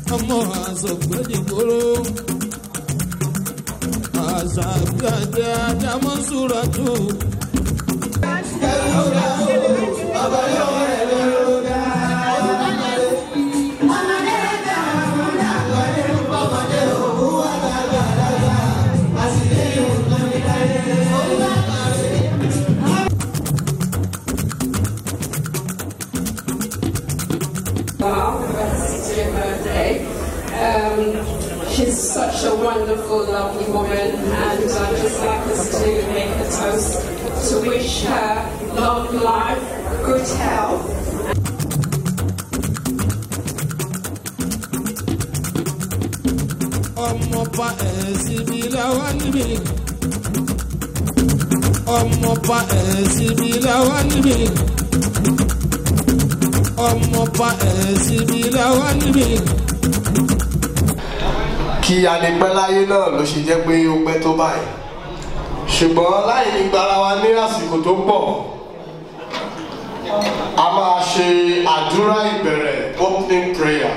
ọmọ àzọ̀gbẹ́dìgbòrò àzàgbàdé àdámọ́sùràtù. her birthday. Um, she's such a wonderful, lovely woman, and I'd just like us to make a toast to wish her long life, good health, ọmọọba ẹ̀sìn mi láwa níbí ọmọọba ẹ̀sìn mi láwa níbí ọmọọba ẹ̀sìn mi láwa níbí. kí a lè pẹ́ láyé náà ló ṣe jẹ́ pé ó pẹ́ tó báyìí ṣùgbọ́n láì ní gbára wa ní àsìkò tó pọ̀ a máa ṣe àdúrà ìbẹ̀rẹ̀ opening prayer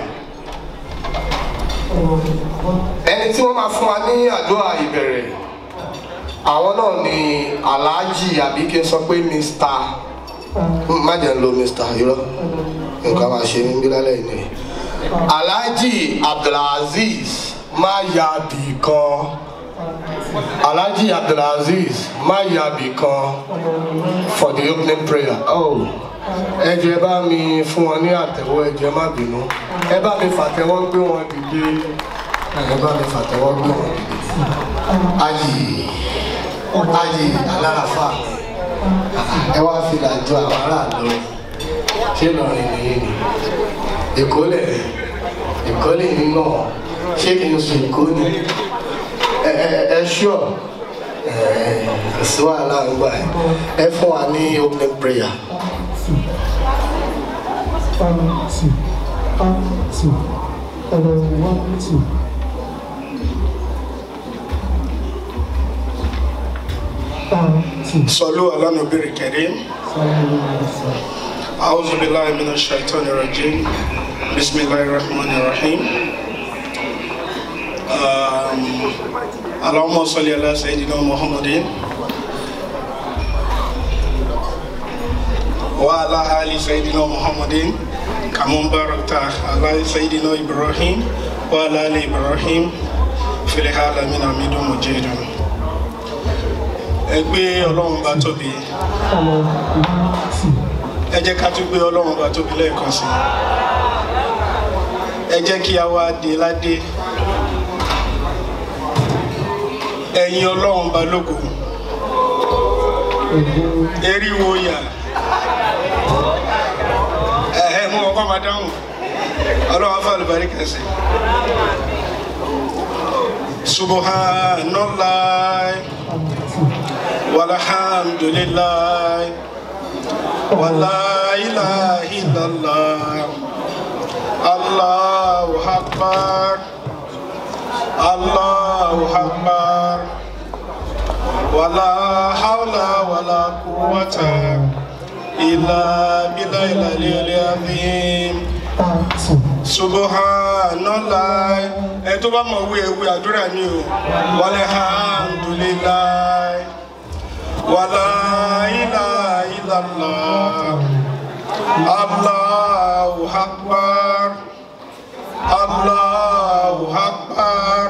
ẹni tí wọ́n máa fún wa ní àdúrà ìbẹ̀rẹ̀ àwọn náà ni aláàjì àbí kí n sọ pé mr má jẹ́ ń lo mr irọ́ nǹkan máa ṣe ní bílálẹ̀ yìí ni aláàjì abdulaziz mayabi kan aláàjì abdulaziz mayabi kan for the opening prayer. Oh ẹ jẹ́ bá mi fún wọn ní àtẹ̀wọ́ ẹ jẹ́ má bínú ẹ bá mi fàtẹ́wọ́ gbé wọn dìde ẹ bá mi fàtẹ́wọ́ gbé wọn dìde ayì ayì alárafa ẹ wá fi làjọ àwọn aráàlú ṣé lọrin nìyí ni èkó lẹ èkó lè ní náà ṣé kí n sùn èkó ni ẹ ẹ ẹ ṣúọ ẹ kò sí wàhálà ń gbà ẹ fún wa ní opening prayer. Fancy, fancy, fancy. Fancy. صلوا على النبي الكريم أعوذ بالله من الشيطان الرجيم بسم الله الرحمن الرحيم آم، اللهم صل على سيدنا محمد وعلى آل سيدنا محمد كما باركت على سيدنا إبراهيم وعلى آل إبراهيم في العالمين حميد مجيد ẹ gbé ọlọ́run bá tóbi ẹ jẹ́ ká tún gbé ọlọ́run bá tóbi lẹ́ẹ̀kan sí ẹ jẹ́ kí a wá dé ládé ẹ̀yin ọlọ́run bá lógo eriwo yà ẹ̀hẹ́ mú ọkọ̀ máa dáhùn ọlọ́run afọ àlùbáríkà sí subhanallah. والحمد لله ولا إله إلا الله الله أكبر الله أكبر ولا حول ولا قوة إلا بالله العلي العظيم subhanallah ẹ tó bá mọ̀ wí ewé àdúrà ni o walhamdulillah wala ilaha illallah allahu akbar allahu akbar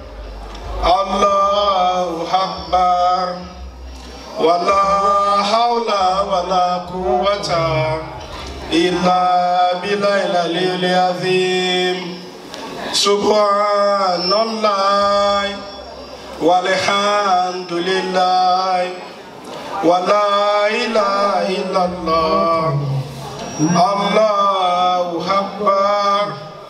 allahu akbar wala hawla wala quwwata illa billahi al-aliyyil azim subhanallah walhamdulillah wala ilaha illallah allahu akbar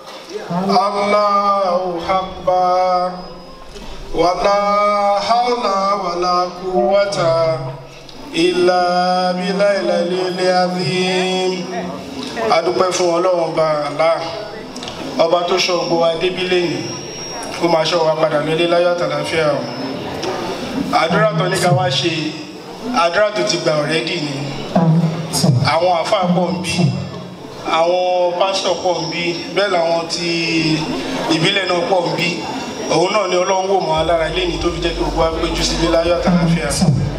allahu akbar wala hawla wala quwwata illa billahi al-aliyyil azim adúpẹ́ fún ọlọ́run ọba àlá ọba tó ṣọ́ gbogbo wa débí lẹ́yìn kó máa ṣọ́ wa padà lólé láyọ̀ àtàlàfíà o àdúrà tó ní ká wá ṣe àdúrà tó ti gbà ọ̀rẹ́dì ni àwọn àáfàá pọ̀ ń bí àwọn pásítọ̀ pọ̀ ń bí bẹ́ẹ̀ làwọn ti ìbílẹ̀ náà pọ̀ ń bí òun náà ni ọlọ́run wò mọ́ alára lẹ́ni tó fi jẹ́ kí gbogbo wa péjú sílé láyọ̀ àtàlàfíà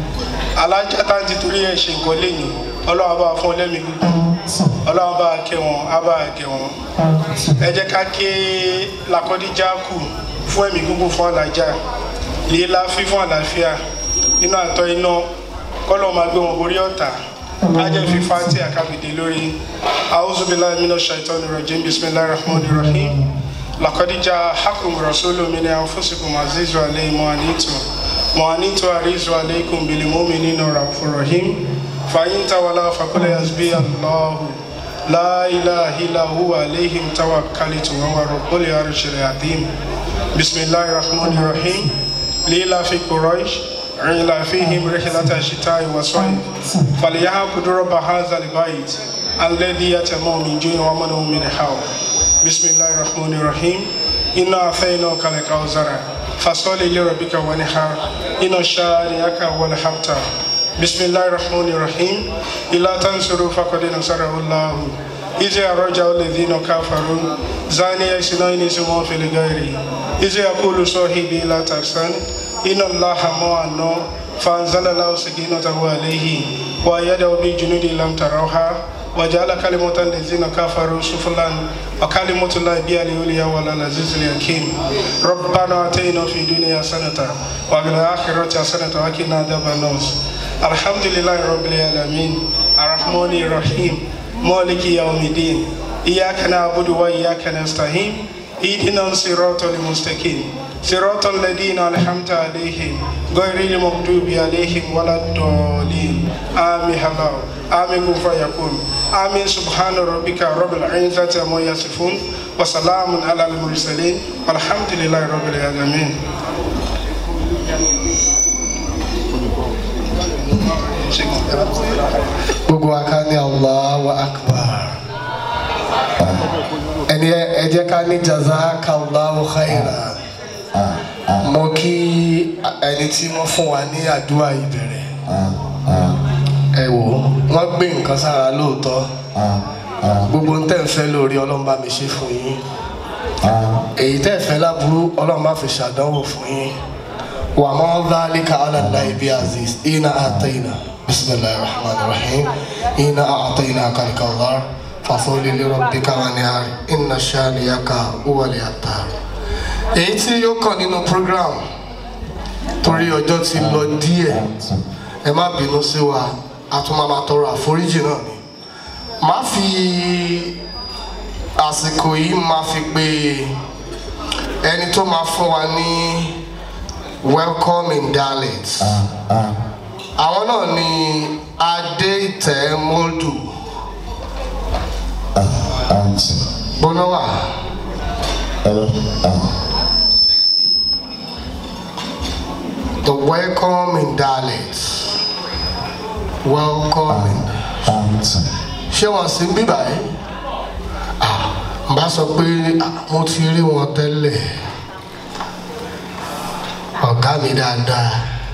alájà tá à ń ti torí ẹ̀ ṣe nǹkan lẹ́yìn ọlọ́run bá fún ọlẹ́mìí gbogbo ọlọ́run bá kẹ́ wọn á bá kẹ́ wọn ẹ jẹ́ ká ké lakọ́díjà kù fún ẹ̀mí gbogbo fún alájà lílá fífún àlàáfíà iná àtọ́ iná kọ́lọ́ máa gbé wọn borí ọ̀tá ajẹ́ fífa tí àkàbìdé lórí aozubillah mina shaitan rajim bisimilahi rahman rahim lakọ́díjà hakum rasulu mini anfusikum azizu alayhi mu'anitu mu'anitu arizu alaykum bilimumini rahman rahim fàyín tawala fakule yasbi allahu la ilaha illa huwa alayhim tawakkaltu wa huwa rabbul arshil azim bisimilahi rahman rahim lila fi quraish عيل فيهم رحلة الشتاء والصيف فليعبدوا رب هذا البيت الذي يتمو من جوع ومنه من حول بسم الله الرحمن الرحيم إنا أعطيناك الكوثر فصل لربك وانحر إن شانئك هو الأبتر بسم الله الرحمن الرحيم إلا تنصروا فقد نصره الله إذ أرجع الذين كفروا زاني يسنين سمو في الغير إذ يقول صاحبي لا تحزن إن الله معنا فأنزل الله سكينته عليه وأيده بجنود لم تروها وجعل كلمة الذين كفروا سفلا وكلمة الله بها العليا ولا العزيز الحكيم ربنا آتينا في الدنيا حسنة وفي الآخرة حسنة وقنا عذاب النار الحمد لله رب العالمين الرحمن الرحيم مالك يوم الدين إياك نعبد وإياك نستعين اهدنا الصراط المستقيم صراط الذين أنعمت عليهم غير المغضوب عليهم ولا الضالين آمين الله آمين كن فيكون آمين سبحان ربك رب العزة عما يصفون وسلام على المرسلين والحمد لله رب العالمين gbogbo wa ká ní allahu akbar ẹni ẹ jẹ́ ká ní jazakallahu khairan mo kí ẹni tí wọ́n fún wa ní àdúrà ìbẹ̀rẹ̀ ẹ wò wọ́n gbé nǹkan sára lóòótọ́ gbogbo ń tẹ̀ ń fẹ́ lórí ọlọ́run bá mi ṣe fún yín èyí tẹ́ ẹ̀ fẹ́ láburú ọlọ́run má fi ṣàdánwò fún yín wà mọ́ dhalika ala Allahi bi aziz ina àtẹ̀yìnà bisimilahi rahman rahim ina àtẹ̀yìnà kàlkàlá fasoli li rabbika wanhar inna shaniyaka huwal abtar èyí tí yóò kàn nínú program torí ọjọ́ ti lọ díẹ̀ ẹ má bínú sí wa a tún máa ma tọrọ àforíjì náà ni má fi àsìkò yìí má fi pé ẹni tó máa fún wa ní welcome in dialect àwọn náà ni adé ìtẹ́ mọ́dù bọ́nà wà. the welcome in dialects welcome in ṣé wọn sì ń bí báyìí n bá sọ pé mo ti rí wọn tẹ́lẹ̀ ọ̀gá mi dáadáa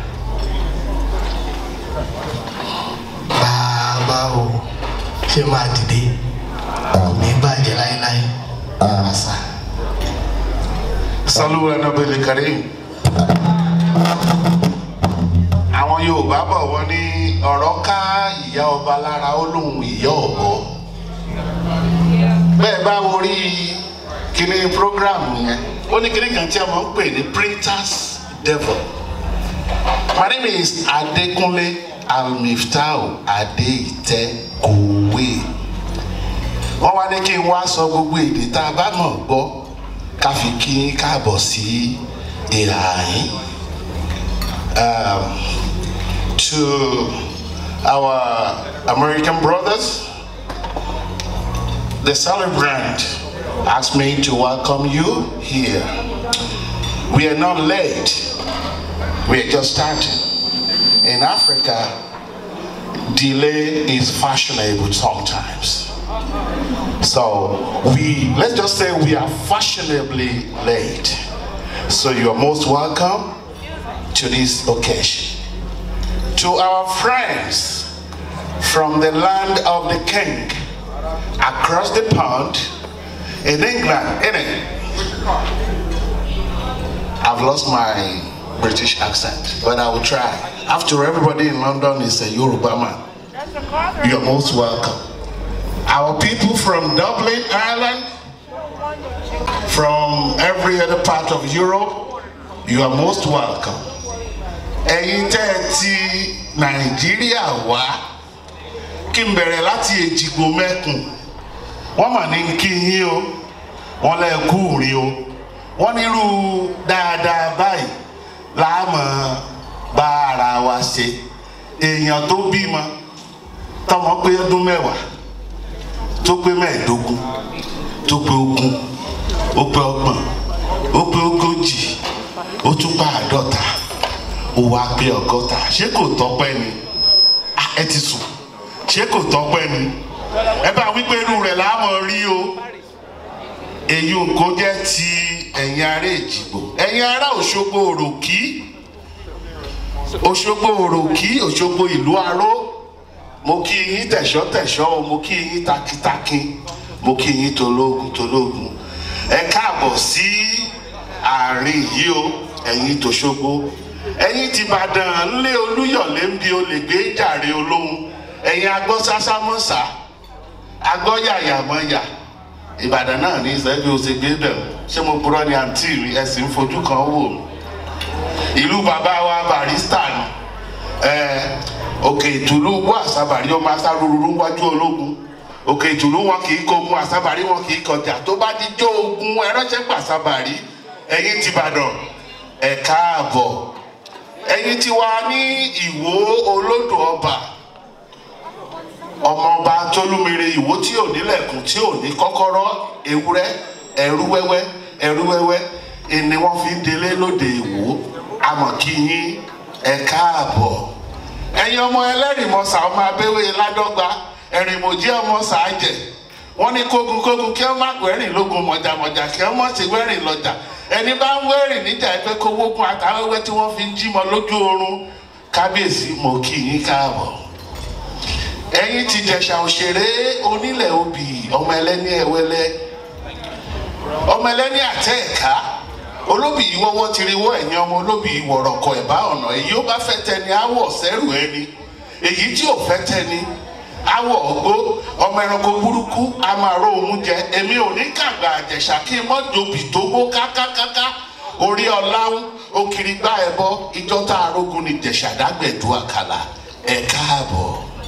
bàbá o ṣé máa dìde kò ní bàjẹ́ láéláé àṣà. salu anabele karim àwọn yorùbá bọ̀ wọ́n ní ọ̀rọ̀ ká ìyá ọba lára ó lóun ìyá ọ̀bọ bẹ́ẹ̀ bá wo rí kíní program yẹn ó ní kíní kan tí a máa ń pè ní printers devil my name is adekunle almiftau adeite kowe wọ́n wá ní kí n wá sọ gbogbo èdè tá a bá mọ̀ gbọ́ ká fi kí n káàbọ̀ sí ìhà yín um, to our American brothers the celebrant asked me to welcome you here we are not late we are just starting in Africa delay is fashionable sometimes so we let's just say we are fashionably late so you are most welcome to this occasion to our friends from the land of the king across the pond in England, in it. I've lost my British accent, but I will try. After everybody in London is a Yoruba man. You're most welcome. Our people from Dublin, Ireland, from every other part of Europe, you are most welcome. Ẹ̀yin tẹ́ ẹ ti Nàìjíríà wá kí n bẹ̀rẹ̀ láti Èjìgbò mẹ́kùn. Wọ́n mà ní kí yín o, wọ́n lẹ́ kú rí o. Wọ́n nírú dáadáa báyìí láàmú bá ara wa ṣe. Èèyàn tó bímọ tọmọ pé ọdún mẹ́wàá tó pé mẹ́ẹ̀ẹ́dógún tó pé ogún ó pé ọgbọ̀n ó pé ogójì ó tún bá àádọ́ta ó wá pé ọgọ́ta ṣé kò tọ́pẹ́ ni Ah, ẹ ti sùn ṣé kò tọ́pẹ́ ni ẹ bá wípé irú rẹ̀ láwọn rí o èyí nǹkó jẹ́ ti ẹ̀yin ará èjìgbò ẹ̀yin ará òṣogbo òròkì òṣogbo òròkì òṣogbo ìlú aró mo kí yín tẹ̀ṣọ́tẹ̀ṣọ́ o mo kí yín takitakin mo kí yín tológun tológun ẹ káàbọ̀ sí àárín yìí o ẹ̀yin tòṣogbo ẹ̀yin tìbàdàn ńlé olúyọ̀lé ń bi olè gbé jàre olóhùn ẹ̀yin agbọ́ sásámọ́sá agbọ́ yàyàmọ́yà ìbàdàn náà ní ìsẹ́bí o ṣe gbé bẹ̀ ṣé mo purọ́ ní àǹtí mi ẹ sì ń fojú kan wò mí ìlú bàbá wa barista ni ẹ òkè ìtùlú wọ àsábàrí ọmọ asárúurú wájú ológun òkè ìtùlú wọn kì í kogun àsábàrí wọn kì í kọjá tó bá di jó ogun ẹránṣẹ́ pàṣábàrí ẹ̀yin ti bàdàn ẹ káàbọ̀ ẹ̀yin ti wà ní ìwó olódò ọba ọmọọba tólúmire ìwó tí ò nílẹ̀kùn tí ò ní kọ́kọ́rọ́ ewúrẹ́ ẹrú wẹ́wẹ́ ẹrú wẹ́wẹ́ ni wọ́n fi ń délé lóde ìwó àmọ́ kí yín ẹ káàbọ̀ ẹ̀yin ọmọ ẹlẹ́rìmọ̀sà ọmọ abẹ́wé ládọ́gba ẹ̀rìnmọ̀jẹ́ ọmọ sàájẹ̀ wọ́n ní kógun kógun kí wọ́n má gbẹ́rìn lógun mọ̀jàmọ̀jà kí wọ́n mọ̀ sí wẹ́rìn lọ́jà ẹni bá ń wẹ́rìn níjà ẹgbẹ́ kówó gun àtàwẹ́wẹ́ tí wọ́n fi ń jí mọ lójú oorun kábíyèsí mo kí yín káàbọ̀ ẹ̀yin ti jẹ̀ṣà òṣèré onílẹ̀ obì ọmọ ẹlẹ́ni ẹ̀wẹ́lẹ́ ọmọ ẹlẹ́ni àtẹ́ ẹ̀ka olóbì yìí wọ́wọ́ ti rí wọ́ ẹ̀yìn ọmọ olóbì yìí wọ̀rọ̀kọ̀ ẹ̀bá ọ̀nà èyí ó bá fẹ́ tẹni áwọ̀ sẹ́rù ẹni èyí tí ò fẹ́ tẹni áwọ̀ ọgbó ọmọ ẹranko burúkú a máa ró òun jẹ èmi ò ní kàgbà àjẹsà kí n mọ́ jòbì tó gbó kákákáká orí ọláhùn òkìrì gbá ẹbọ ìjọ tá a rógun ní jẹ̀ṣà dágbẹ̀dú àkàlà ẹ̀ káàbọ̀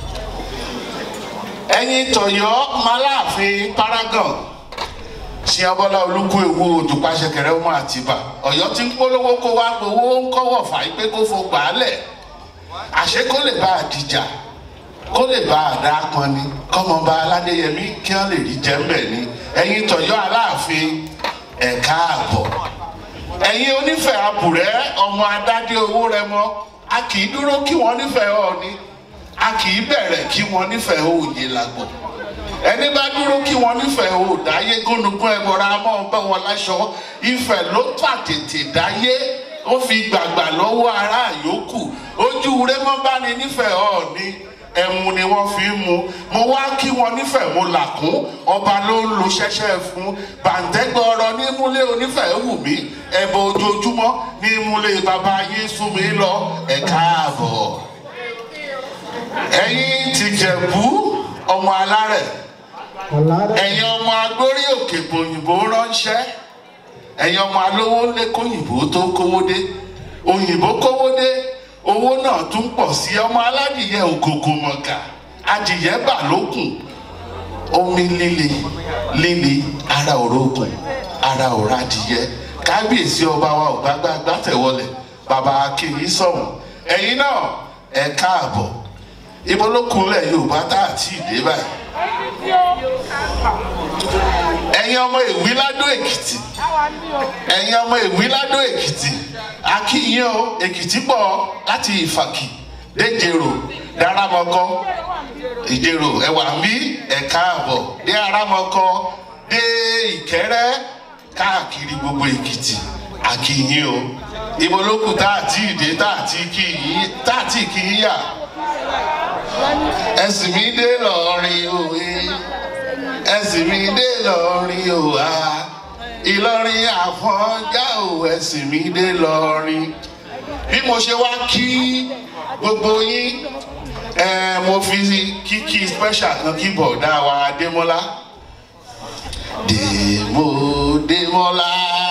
ẹ̀yin tọ̀yọ́ maláàfin paragon ṣé abọ́lá olúkú ewu òdùpàṣẹ kẹrẹ ọmọ àtìbà ọ̀yọ́ tí ń polówó kó wá gbowó ń kọ́wọ̀ fà í pé kó fo gbàálẹ̀ àṣé kó lè bá àdìjà kó lè bá àdá pọn ni kọ́mọba aládéyẹmí kí wọ́n lè rí jẹ́ńbẹ̀ ni ẹ̀yin tọ̀yọ́ aláàfin ẹ̀ka àbọ̀ ẹ̀yin onífẹ̀ẹ́ àbùrẹ́ ọmọ adádé owó rẹ mọ́ a kì í dúró kí wọ́n nífẹ̀ẹ́ ọ ni a kì í bẹ̀rẹ̀ kí wọ́n nífẹ̀ẹ́ òye làgbọ̀ ẹni bá dúró kí wọn nífẹ̀ẹ́ o dáyé gónúgún ẹ̀bọ̀ra mọ́ ọbẹ̀ wọn láṣọ ìfẹ́ ló tà tètè dáyé ó fi gbàgbà lọ́wọ́ ara yòókù ojú rémọ́ bá ní nífẹ̀ẹ́ ọ̀ọ́ni ẹ̀mú ni wọ́n fi ń mu mo wá kí wọn nífẹ̀ẹ́ mo là kún ọba ló ń lo ṣẹ́ṣẹ́ fún bàǹtẹ́gbẹ́ ọ̀rọ̀ ní múlé onífẹ̀ẹ́ wù mí ẹ̀bọ̀ ojoojúmọ́ ní múlé bàbá yín sún mi lọ ẹ̀ káàbọ̀ ẹ̀yin ti jẹ̀bú ọmọ alárẹ̀ ẹ̀yin ọmọ agbórí òkè òyìnbó ránṣẹ́ ẹ̀yin ọmọ alówó lẹ́kọ̀ọ́ òyìnbó tó kówó dé òyìnbó kówó dé owó náà tún pọ̀ sí ọmọ aládìyẹ ògògò mọ̀gà adìyẹ bà lókùn omi líle líle ara òrókùn ara òrà adìyẹ kábíyèsí ọba wa ò gbágbá gbátẹ̀wọlẹ̀ bàbá akéyí sọ̀hún ẹ̀yin náà ẹ̀ káàbọ̀ ibo ló kunlẹ̀ yorùbá tá a ti dé báyìí ẹ̀yin ọmọ èwí ládó èkìtì ẹ̀yin ọmọ èwí ládó èkìtì akínyìn o èkìtì pọ̀ láti ìfàkì déjèrò dárámọkọ ìjèrò ẹwà mí ẹ̀ka àbọ̀ dé arámọkọ dé ìkẹrẹ káàkiri gbogbo èkìtì akínyìn o ibo ló kù tá a ti dé tá a ti kí yín tá a ti kí yín yà ẹsìn mi dé lọrin òwe ẹ̀sìn mi dé lọ́rin o wá ìlọrin àfọ̀njá o ẹ̀sìn mi dé lọ́rin bí mo ṣe wá kí gbogbo yín ẹ mo fi kíkí special kan kí bọ̀dá wa adémọ́lá dèmó dèmọ́lá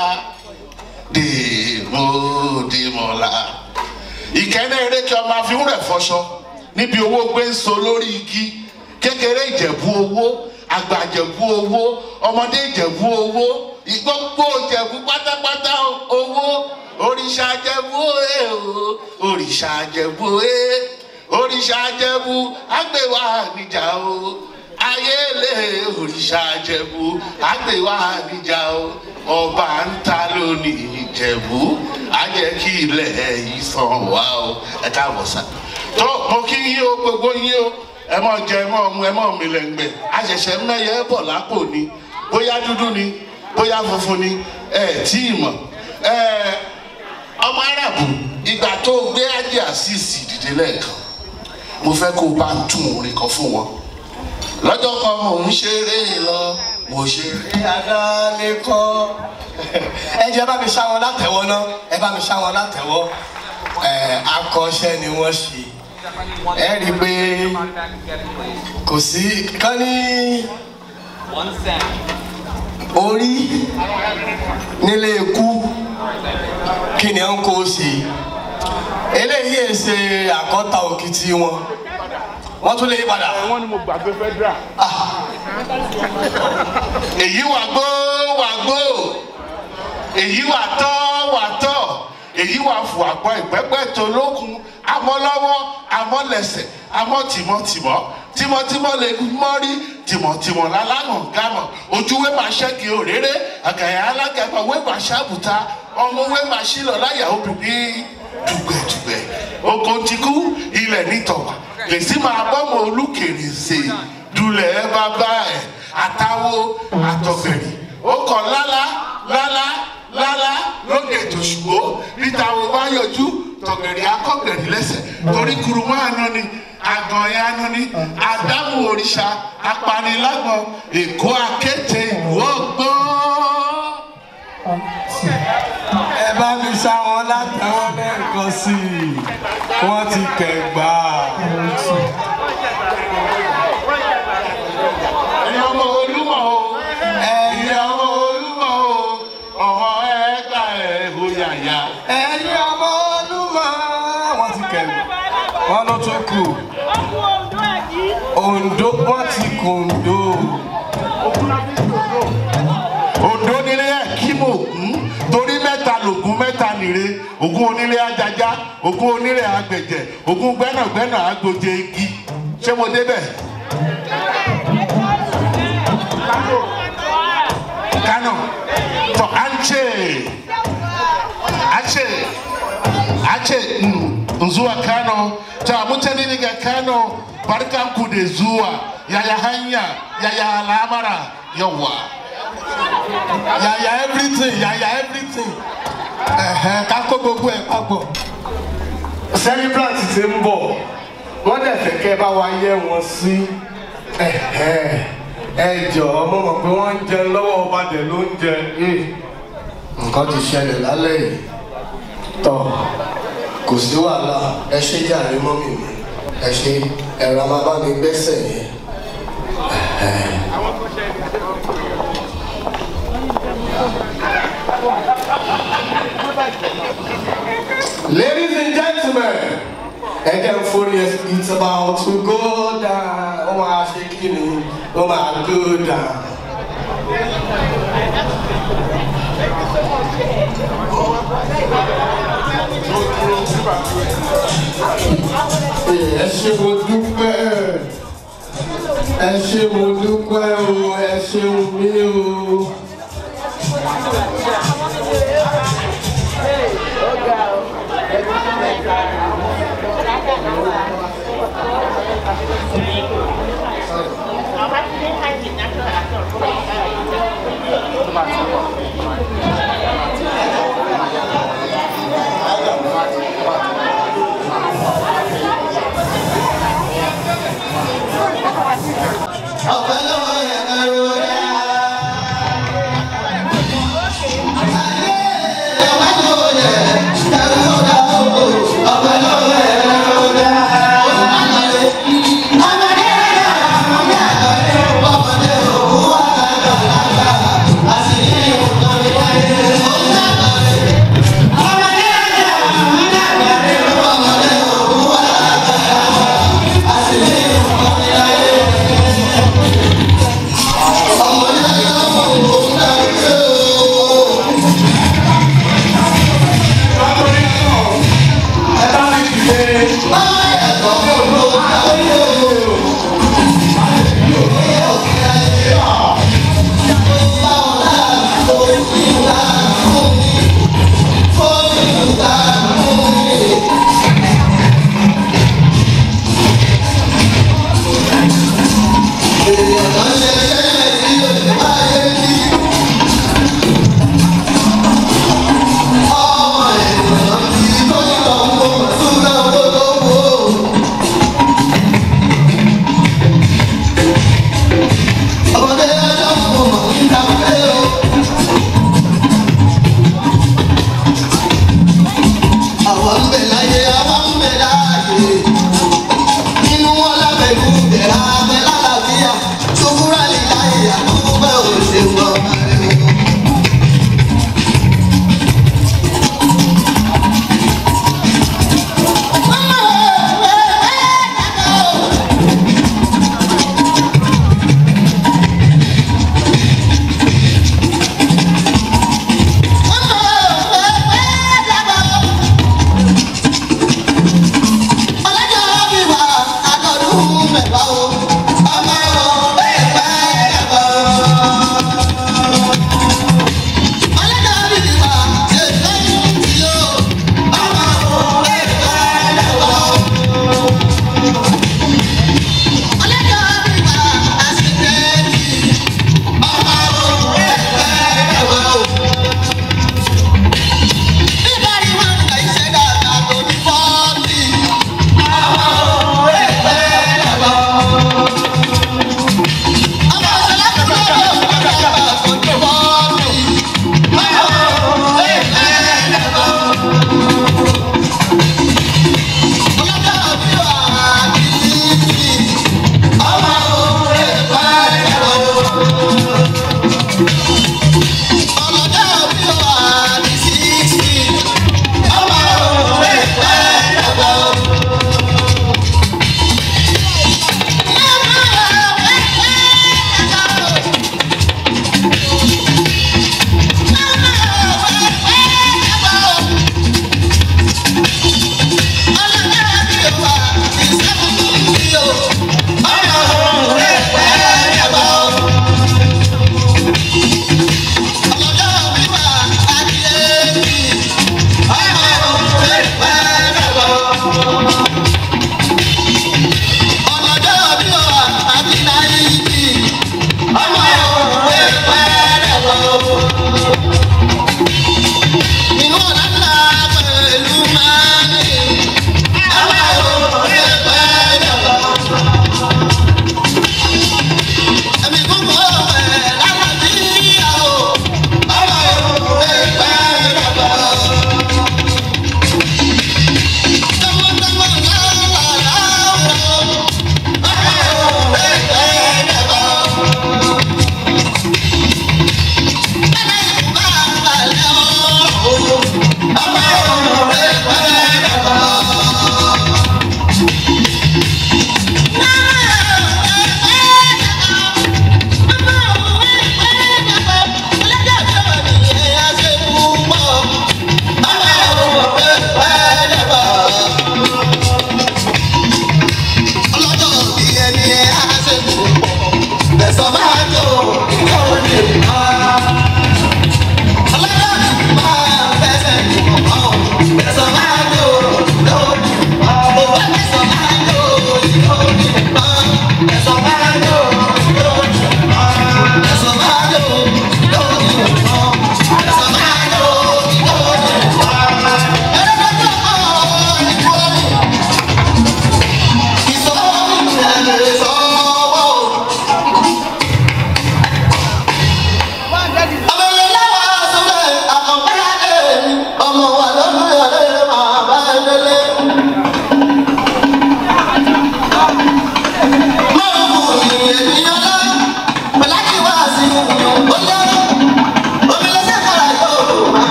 dèmó dèmọ́lá ìkẹ́nẹ́ eré kí ọmọ àfihàn rẹ̀ fọṣọ níbi owó gbé ń so lórí igi kékeré ìjẹ̀bú owó àgbà ìjẹ̀bú owó ọmọdé ìjẹ̀bú owó ìgbógbó ìjẹ̀bú pátápátá owó òrìṣà ìjẹ̀bú ẹ̀ o òrìṣà ìjẹ̀bú ẹ̀ òrìṣà ìjẹ̀bú àgbèwà níjà o ayélé òrìṣà ìjẹ̀bú àgbèwà níjà o ọba ń ta lónìí ìjẹ̀bú á jẹ́ kí ilẹ̀ yìí sàn wá o ẹ káàbọ̀ sá. tó mo kí yín o gbogbo yín o ẹ mọ̀ jẹ ẹ mọ̀ mu ẹ mọ̀ mi lẹ́ngbẹ̀ àṣẹ̀ṣẹ̀ mẹ́yẹ bọ̀ lápò ni bóyá dúdú ni bóyá funfun ni ẹ tí ì mọ̀ ẹ ọmọ arábù ìgbà tó gbé ajé àṣìṣì dìde lẹ́ẹ̀kan mo fẹ́ kó o bá ń tún orin kan fún wọn lọ́jọ́ kan mò ń ṣeré lọ mo ṣeré adálẹ́kọ́ ẹ jẹ́ bá mi ṣá wọn látẹ̀wọ́ náà ẹ bá mi ṣá wọn látẹ̀wọ́ ẹ akọ́ṣẹ́ ni wọ́n ṣe ẹ rí i pé kò sí kán ní orí nílé ikú kí ni ẹ ń kó o sí eléyìí ẹ ṣe àkọ́ta òkìtì wọn wọ́n tún lè yí padà. wọ́n ní mo gbàgbé federal. èyí wà gbó wà gbó èyí wà tọ́ wà tọ́ èyí wà fò àgbọ̀ ìpẹ́pẹ́ tó lókun amọ́lọ́wọ́ amọ́lẹ̀sẹ̀ amọ́tìmọ́tìmọ́ tímọ́tímọ́ lè mọ́rí tìmọ̀tìmọ̀ lálàmọ̀ gámọ̀ ojúwé máa ṣẹ́gi òréré àgàyà alágàgbà wé máa ṣàbùtà ọmọ wé máa ṣílọ̀ láyà obìnrin dùgbẹ̀dùgbẹ̀ ogun ti kú ilẹ̀ nítọ̀wà lèsì máa bọ́mọ olúkèrè ṣe dulẹ̀ bàbá ẹ̀ àtàwọ àtọ̀gbẹ̀rì ó kọ̀ lálá lálá lálá lóde tòṣùwò níta wo bá yọjú tọ̀gbẹ̀rì akọ̀gbẹ̀rì lẹ́sẹ̀ torí kurumọ́ àná ni àgànyà àná ni àdámù òrìṣà apanilágbọ̀n èkó akéte ìlú ọgbọ́n. ẹ bá mi ṣá wọn látẹ̀wọ́ lẹ́ẹ̀kan sí i wọ́n ti kẹ̀gbà. ẹ̀yin ọmọ olúmọ̀ o ẹ̀yin ọmọ olúmọ̀ o ọmọ ẹgbà ẹ̀ hóyàyà. ẹ̀yin ọmọ olúmọ wọ́n ti kẹ̀gbà. wọ́n ló tún kù ondo wọ́n ti kòǹdó. Ondo nílé ẹ̀ kí mo gún torí mẹ́ta lògùn mẹ́ta nìre ògùn onílé ajaja ògùn onílé agbẹ̀jẹ̀ ògùn gbẹ́nàgbẹ́nà agbòjè igi ṣé mo débẹ̀? Kano tọ Anche Anche Anche nzuwa Kano ta mutane daga Kano barkanku da zuwa yaya hanya yaya al'amara yawa. yàyà everything yàyà everything ẹ̀hẹ́n ká kó gbogbo ẹ̀ papọ̀. celebrant ti ń bọ̀ wọ́n dẹ̀ fẹ́ kẹ́ bá wa yẹ wọn sí ẹ̀hẹ́n ẹ jọ̀ọ́ mo mọ̀ pé wọ́n ń jẹun lọ́wọ́ ọba dẹ̀ ló ń jẹ. nǹkan ti ṣẹlẹ̀ lálẹ́ yìí tọ́ kò sí wàhálà ẹ ṣe jàre mọ́mì mi ẹ ṣe ẹ̀rọ amábámi gbẹ́sẹ̀ yẹn. Ladies and gentlemen, ẹ jẹ́ n forí ẹ it's about to go down. Ó máa ṣe kí ni? Ó máa go down. Ẹ ṣe mo dúpẹ́. Ẹ ṣe mo dúpẹ́ o. Ẹ ṣeun mi o. ọ̀pẹ lọ́wọ́ yẹn lọ́rùn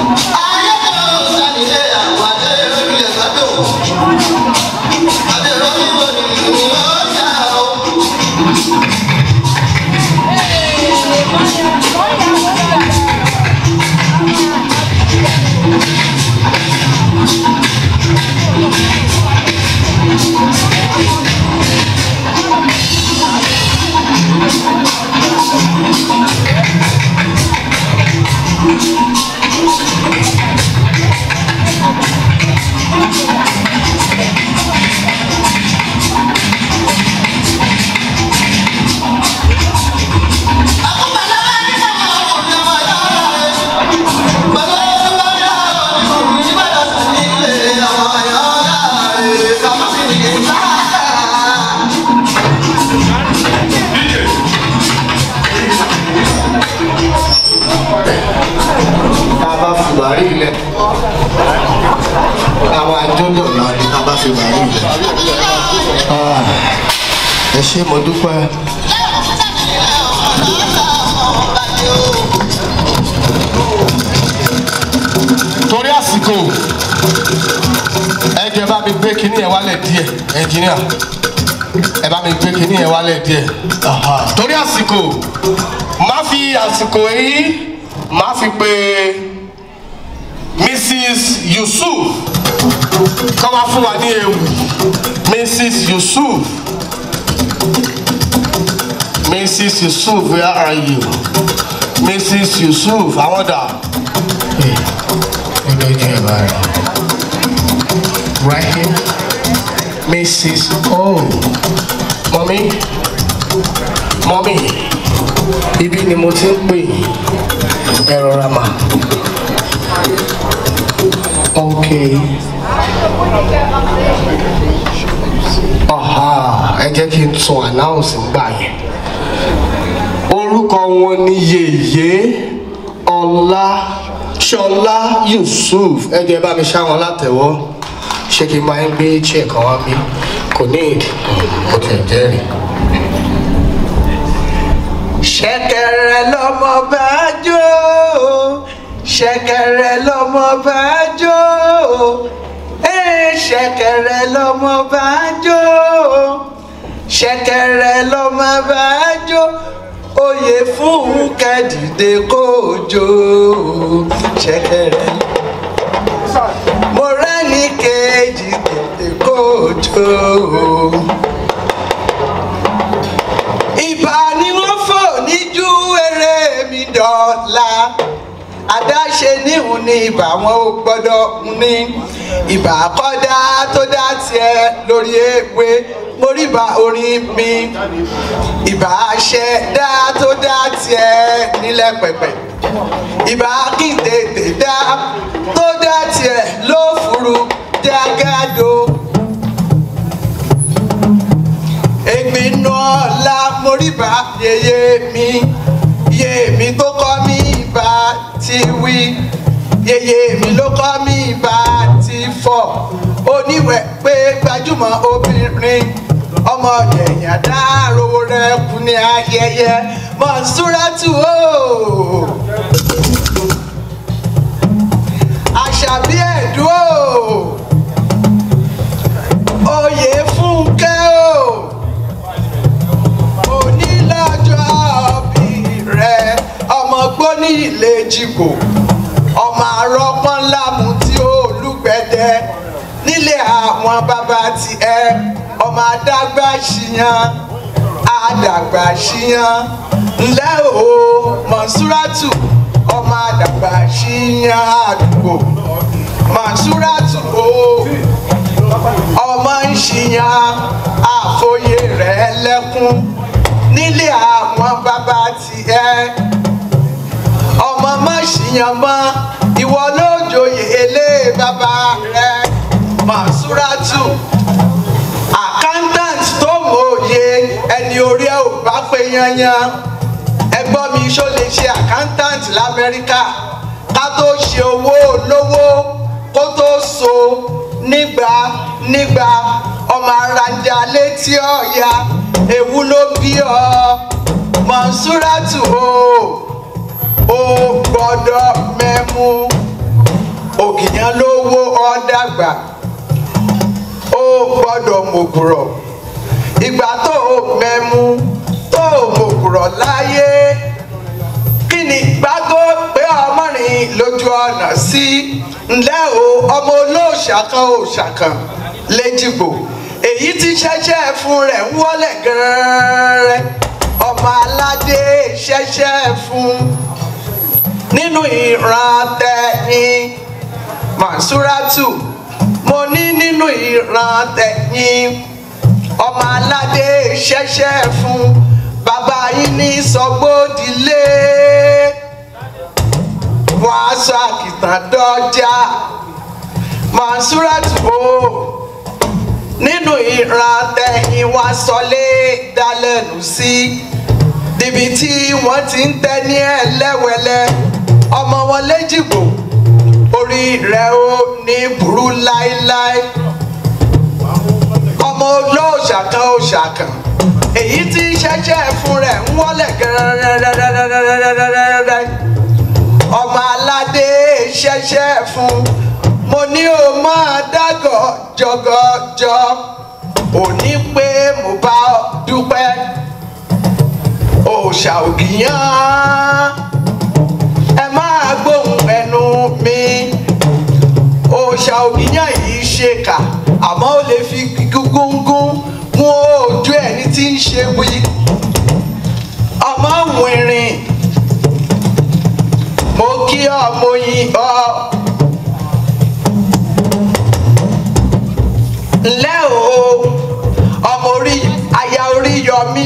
tá a bá fi bàárì lẹ̀ àwọn àjọyọ̀ náà ni tá a bá fi bàárì lẹ̀. Ah, ẹ ṣé mo dúpẹ́. torí àsìkò ẹ jẹ́ bá mi gbé kinní yẹn wálẹ̀ díẹ̀ ẹnjìníà ẹ bá mi gbé kinní yẹn wálẹ̀ díẹ̀ Aha. torí àsìkò má fi àsìkò yìí má fi pé mrs yusuf kọ́ wá fún wa ní ewu mrs yusuf mrs yusuf where are you mrs yusuf àwọn dà. Hey, ẹ jẹ́ kí ẹ bá rẹ̀. right here mrs oh mọ́mí mọ́mí ibi ni mo ti ń pè yín ẹ rọra mà ok ọ̀hà ẹ jẹ́ kí n tún announce gbà yẹn orúkọ wọn ni yèyé ọlá ṣọlá yusuf ẹ jẹ́ bá mi ṣá wọn látẹ̀wọ́ ṣé kí n máa ń gbé chair kan wá bí kò ní ìdí mo tẹ̀ jẹ́rìí ṣẹ̀kẹ̀rẹ̀ lọmọ bá jó ṣẹ̀kẹ̀rẹ̀ lọmọ bá jó ee ṣẹ̀kẹ̀rẹ̀ lọmọ bá jó ṣẹ̀kẹ̀rẹ̀ lọmọ bá jó oyè fún kẹ́dìdé kó jó ṣẹ̀kẹ̀rẹ̀ mo rẹ́ni kejì tètè kó jó ìbà ni wọ́n fò níjú eré mi dọ̀la àdáṣe níhùn ni ìbà wọn ò gbọ́dọ̀ ní ìbà kọ́dá tó dá tiẹ̀ lórí èwe moríba orin mi ìbà ṣẹ̀dá tó dá tiẹ̀ nílẹ̀ pẹ̀pẹ̀ ìbà kí n tètè dá tó dá tiẹ̀ ló furu jágádó. ègbinú ọ̀la moríba yeye mi yeye mi tó kọ́ mi bá ti wí yeye mi ló kọ́ mi bá ti fọ̀ oníwẹ̀ pé gbajúmọ̀ obìnrin ọmọ ẹ̀yìn àdáròwò rẹ̀ kú ní ayẹyẹ mọ̀nsúrátù o. àṣàbí ẹ̀dùn o oyè fúnkẹ́ o onílọ́jọ́ bí rẹ̀ ọmọ gbóní ilé jìbò ọmọ àrọ́pọ́n lámú tí ó lùgbẹ́dẹ nílé àwọn bàbá tiẹ̀ ọmọ adágbà ṣìyàn àdàgbà ṣìyàn ńlẹ́ o mọ̀nsúrátù ọmọ àdàgbà ṣìyàn àdúgbò mọ̀nsúrátù o ọmọ ń ṣìyàn àfòyè rẹ̀ lẹ́kún nílé àwọn bàbá tiẹ̀ ọmọ má ṣìyàn mọ́ ìwọ ló joyè ilé bàbá rẹ̀ mọ̀nsúrátù accountant tó mòye ẹni orí ẹ ò bá pé yanyan ẹgbọ́n mi ṣó lè ṣe accountant lamẹ́ríkà ká tó ṣe owó olówó kó tó so nígbà nígbà ọmọ arajà létí ọ̀ya ewu ló bí ọ mọ̀nsúrátù o ò gbọ́dọ̀ mẹ́mú ògìyàn lówó ọ̀dàgbà ó gbọ́dọ̀ mògùrọ̀ ìgbà tó o mẹ́mu tó o mògùrọ̀ láyé kí ni gbágbó pé ọmọ rìn lójú ọ̀nà sí ǹlẹ́ o ọmọ olóòṣà kan òòṣà kan léjìgbò èyí tí ṣẹ́ṣẹ́ fún rẹ̀ ń wọlé gẹ́rẹ́rẹ́ ọmọ aládé ṣẹ́ṣẹ́ fún nínú ìran tẹ̀yìn mansuratu mo ní nínú ìran tẹ̀yìn ọmọ aládé ṣẹ́ṣẹ́ fún bàbá yín ní sọgbódìlé wọn aṣọ àkìtàn dọjà mansuratu o nínú ìran tẹ̀yìn wá sọlé dálẹ́nu sí níbi tí wọ́n ti ń tẹ́ ní ẹlẹ́wẹ̀lẹ́ ọmọ wọn léjìgbò orí rẹ̀ ó ní burú láéláé ọmọ olóòṣà kan òòṣà kan èyí tí ṣẹ́ṣẹ́ fún rẹ̀ ń wọlé gẹ́rẹ́rẹ́rẹ́rẹ́rẹ́rẹ́rẹ́rẹ́ ọmọ aládé ṣẹ́ṣẹ́ fún mo ní o máa dágọ̀ jọgọjọ òní pé mo bá ọ dúpẹ́ òòṣà ògìyàn ẹ máa gbóhùn ẹnu mi òòṣà ògìyàn yìí ṣe kà àmọ́ ó lè fi gúngún mú ojú ẹni tí ń ṣe wí ọmọ wìnrìn mo kí ọ mo yin ọ. ǹlẹ́ o ọmọ orí aya orí yọmí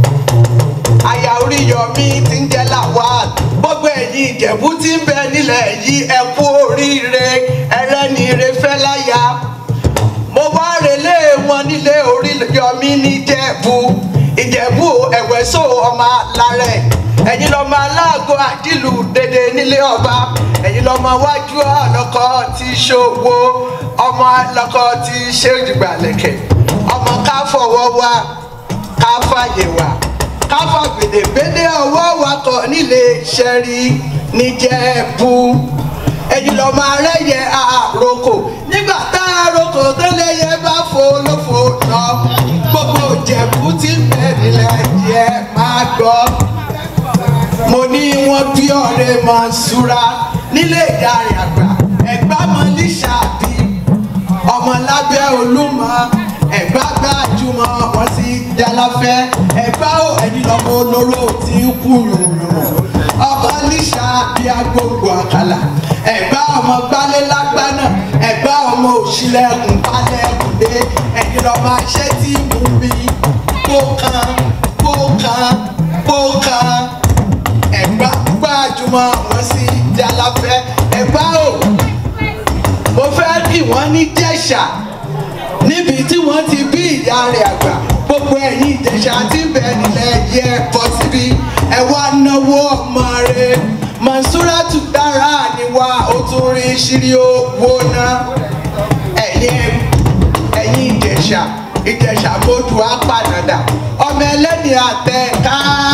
aya orí yọmí ti ń jẹ́ lawal gbogbo ẹ̀yin ìjẹ̀bú tí ń bẹ nílẹ̀ yìí ẹ kú oríire ẹlẹ́ni ire fẹ́ láya mo wá relé wọn nílé orí yọmí níjẹ̀bú ìjẹ̀bú ẹ̀wẹ̀sọ ọmọ alárẹ̀ ẹ̀yin lọ́mọ aláàgọ́ àdìlù dédé nílé ọba ẹ̀yin lọ́mọ wájú ọlọ́kọ tí ṣòwò ọmọ ọlọ́kọ tí ṣe ìdìgbàlẹ̀kẹ̀ ọmọ ká fọwọ́ wá ká fàyè wá ká fà gbèdégbèdé ọwọ́ wakọ̀ nílé ṣẹ́rí níjẹ̀bú ẹ̀yin lọ́mọ arẹ́yẹ àròkò nígbà tá àròkò tó lẹ́yẹ bá fò lófò lọ gbogbo ìjẹ̀bú tí ń bẹ nílẹ̀ yẹ máa gbọ́ mo ní wọn bí ọ̀rẹ́ Mansura nílé ìdarí àgbà ẹgbà mọlíṣà bí ọmọ lábẹ́ olúmọ ẹgbà gbajúmọ̀ wọn sì dalafẹ ẹgbà ò ẹni lọmọ olóró tí ń kú yòrò ọmọ líṣà bí agbóngbò àkàlà ẹgbà ọmọ gbálẹ́ lágbánà ẹgbà ọmọ òṣìlẹ̀kùn pálẹ̀kùn dé ẹni lọmọ aṣẹ́ tí mú mi kó kan kó kan kó kan ẹ̀gbá gbájúmọ́ wọn sí dalafẹ́ ẹ̀gbá o mo fẹ́ kí wọ́n ní jẹ̀ṣà níbi tí wọ́n ti bí ìyá rẹ̀ àgbà gbogbo ẹ̀yin ìjẹ̀ṣà tí ń bẹ nílẹ̀ yẹ bọ́ síbí ẹ wá náwó ọmọ rẹ̀ Mansuratu dára ni wá ó tún rí ṣírí owó náà ẹ̀yin ẹ̀yin ìjẹ̀ṣà ìjẹ̀ṣà mọ́tò apànàdà ọmọ ẹlẹ́ni àtẹ̀ká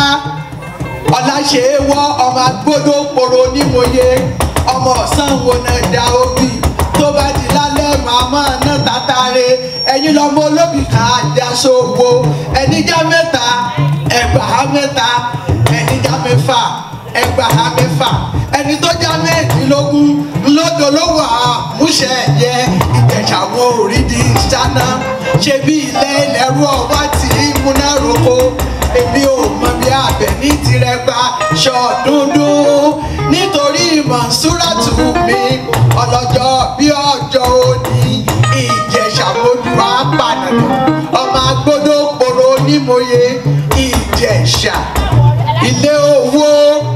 ọláṣẹ́wọ́ ọmọ agbódò poro nímòye ọmọ ọ̀sán wo náà dá òbí tó bá di lálẹ́ màmá náà tàtàrẹ ẹ̀yin lọ́mọ olóbì ká daṣọ́gbó ẹnìjà mẹ́ta ẹgbàá mẹ́ta ẹnìjà mẹ́fà ẹgbàá mẹ́fà ẹni tó já mẹ́ẹ̀ẹ́dínlógún ńlọ́dọ̀ ló wà múṣẹ́ yẹ ìjẹ̀ṣà wọn ò rí di ṣáná ṣe bí ilẹ̀ ẹlẹ́rú ọwá tí múná roko èmi ò mọ bí abẹ ní tirẹ̀ gba ṣọdúndún nítorí Mansuratu mi ọlọ́jọ́ bí ọjọ́ òní ìjẹ̀ṣà mọ́dúrà pàdánù ọmọ agbódò poro nímòye ìjẹ̀ṣà ilé owó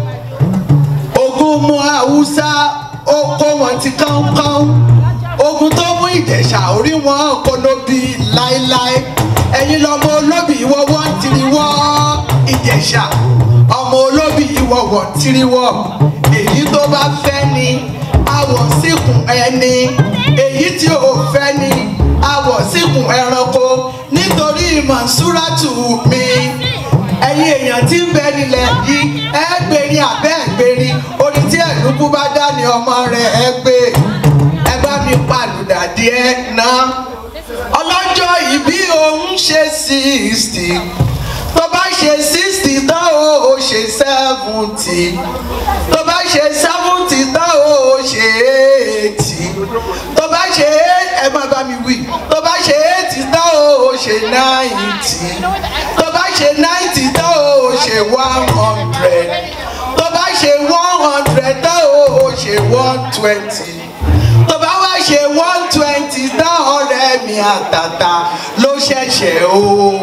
ogun mú haúsá ó kó wọn ti kánkán ogun tó mú ìjẹ̀ṣà orí wọn kò ló bí láéláé ẹ̀yin lọmọ olóbì ìwọ wọn tiri wọ ìjẹ̀ṣà ọmọ olóbì ìwọ wọn tiri wọ èyí tó bá fẹ́ ni àwọ̀ síkùn ẹni èyí tí ò fẹ́ ni àwọ̀ síkùn ẹranko nítorí Mansuratu mi ẹ̀yin èèyàn tí ń bẹ nílẹ̀ yìí ẹ gbèrí àbẹ́ gbèrí orin tí ẹ̀dúnkú bá dá ní ọmọ rẹ̀ ẹ gbé ẹ bá mi pàlùdà díẹ̀ náà ọlọ́jọ́ ìbí òun ṣe sixty tó bá ṣe sixty tán o ò ṣe seventy tó bá ṣe seventy tán o ò ṣe eighty tó bá ṣe eight ẹ má bá mi wí tó bá ṣe eighty tán o ò ṣe ninety tó bá ṣe ninety tán o ò ṣe one hundred tó bá ṣe one hundred tán o ò ṣe one twenty tó bá wá ṣe one twenty tán ọ̀rẹ́ mi àtàtà ló ṣẹ̀ṣẹ̀ o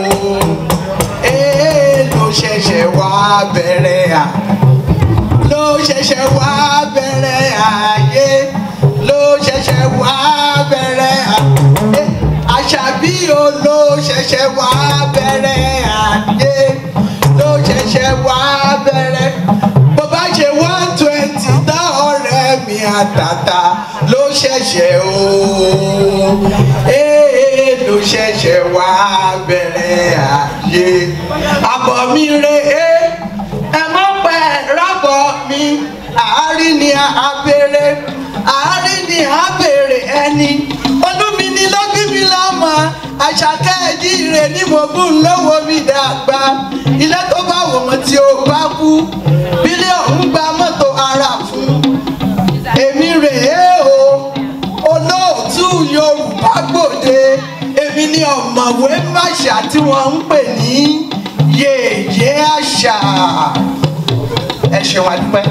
ee ló ṣẹ̀ṣẹ̀ wá bẹ̀rẹ̀ à ló ṣẹ̀ṣẹ̀ wá bẹ̀rẹ̀ ayé ló ṣẹ̀ṣẹ̀ wá bẹ̀rẹ̀ ayé àṣàbí o ló ṣẹ̀ṣẹ̀ wá bẹ̀rẹ̀ ayé ló ṣẹ̀ṣẹ̀ wá bẹ̀rẹ̀ bó bá ṣe one twenty tán ọ̀rẹ́ mi àtàtà ló ṣẹ̀ṣẹ̀ o ee ló ṣẹ̀ṣẹ̀ wá bẹ̀rẹ̀ ayé àbọ̀ mi re é ẹ mọ́ pẹ́ rọ́bọ̀ mi àárín ni abèrè àárín ni abèrè ẹni olúmi ni ló bí mi lọ́mọ àṣàkẹ́ ẹ̀jí rẹ̀ ní mo bú lówó mi dàgbà ilé tó bá wò wọ́n tí ó bá kú bílíọ̀nù gba mọ́tò ara fún èmi rèé o olóòtú yorùbá gbòde èmi ni ọ̀mọ̀wé máṣà tí wọ́n ń pè ní yèyé àṣà ẹ ṣeun adúpẹ́.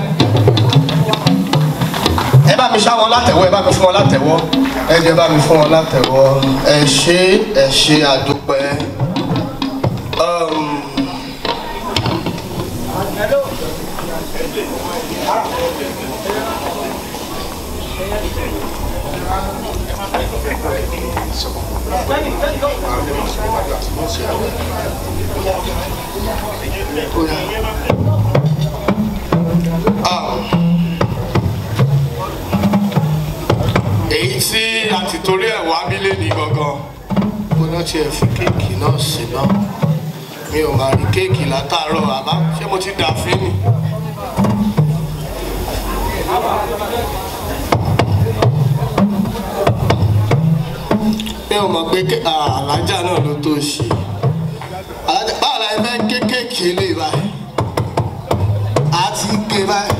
ẹ bá mi ṣá wọn látẹ̀wọ́ ẹ bá mi fún wọn látẹ̀wọ́ ẹ jẹ́ bá mi fún wọn látẹ̀wọ́ ẹ ṣe ẹ ṣe àdúpẹ́. Um, èyí tí a ti torí ẹ̀ wá bílé ní gangan bó náà tiẹ̀ fi kéèkì náà sí náà mi ò máa rí kéèkì látàárọ̀ àbá ṣé mo ti dà fín ni. mi ò mọ̀ pé ké- à, alájà náà ló tó ṣe alájà báwo la ẹ fẹ́ ké kéèkì lè báyìí a ti ké báyìí.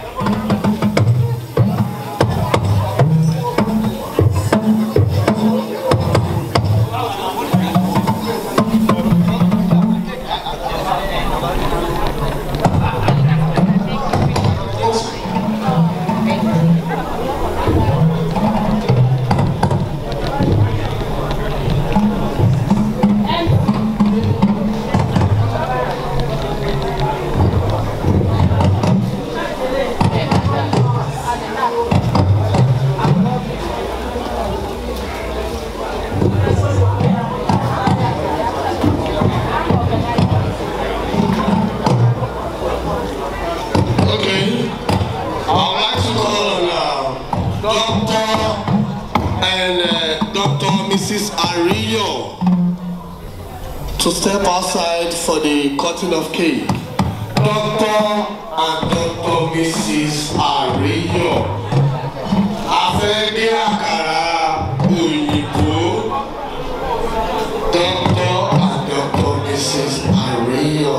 Okay. I'd like to call on uh, Dr. and uh, Dr. Mrs. Ariyo to step outside for the cutting of cake. Dr. and Dr. Mrs. Ariyo. Afẹ́dé àkàrà òyìnbó. Dr. and Dr. Mrs. Ariyo.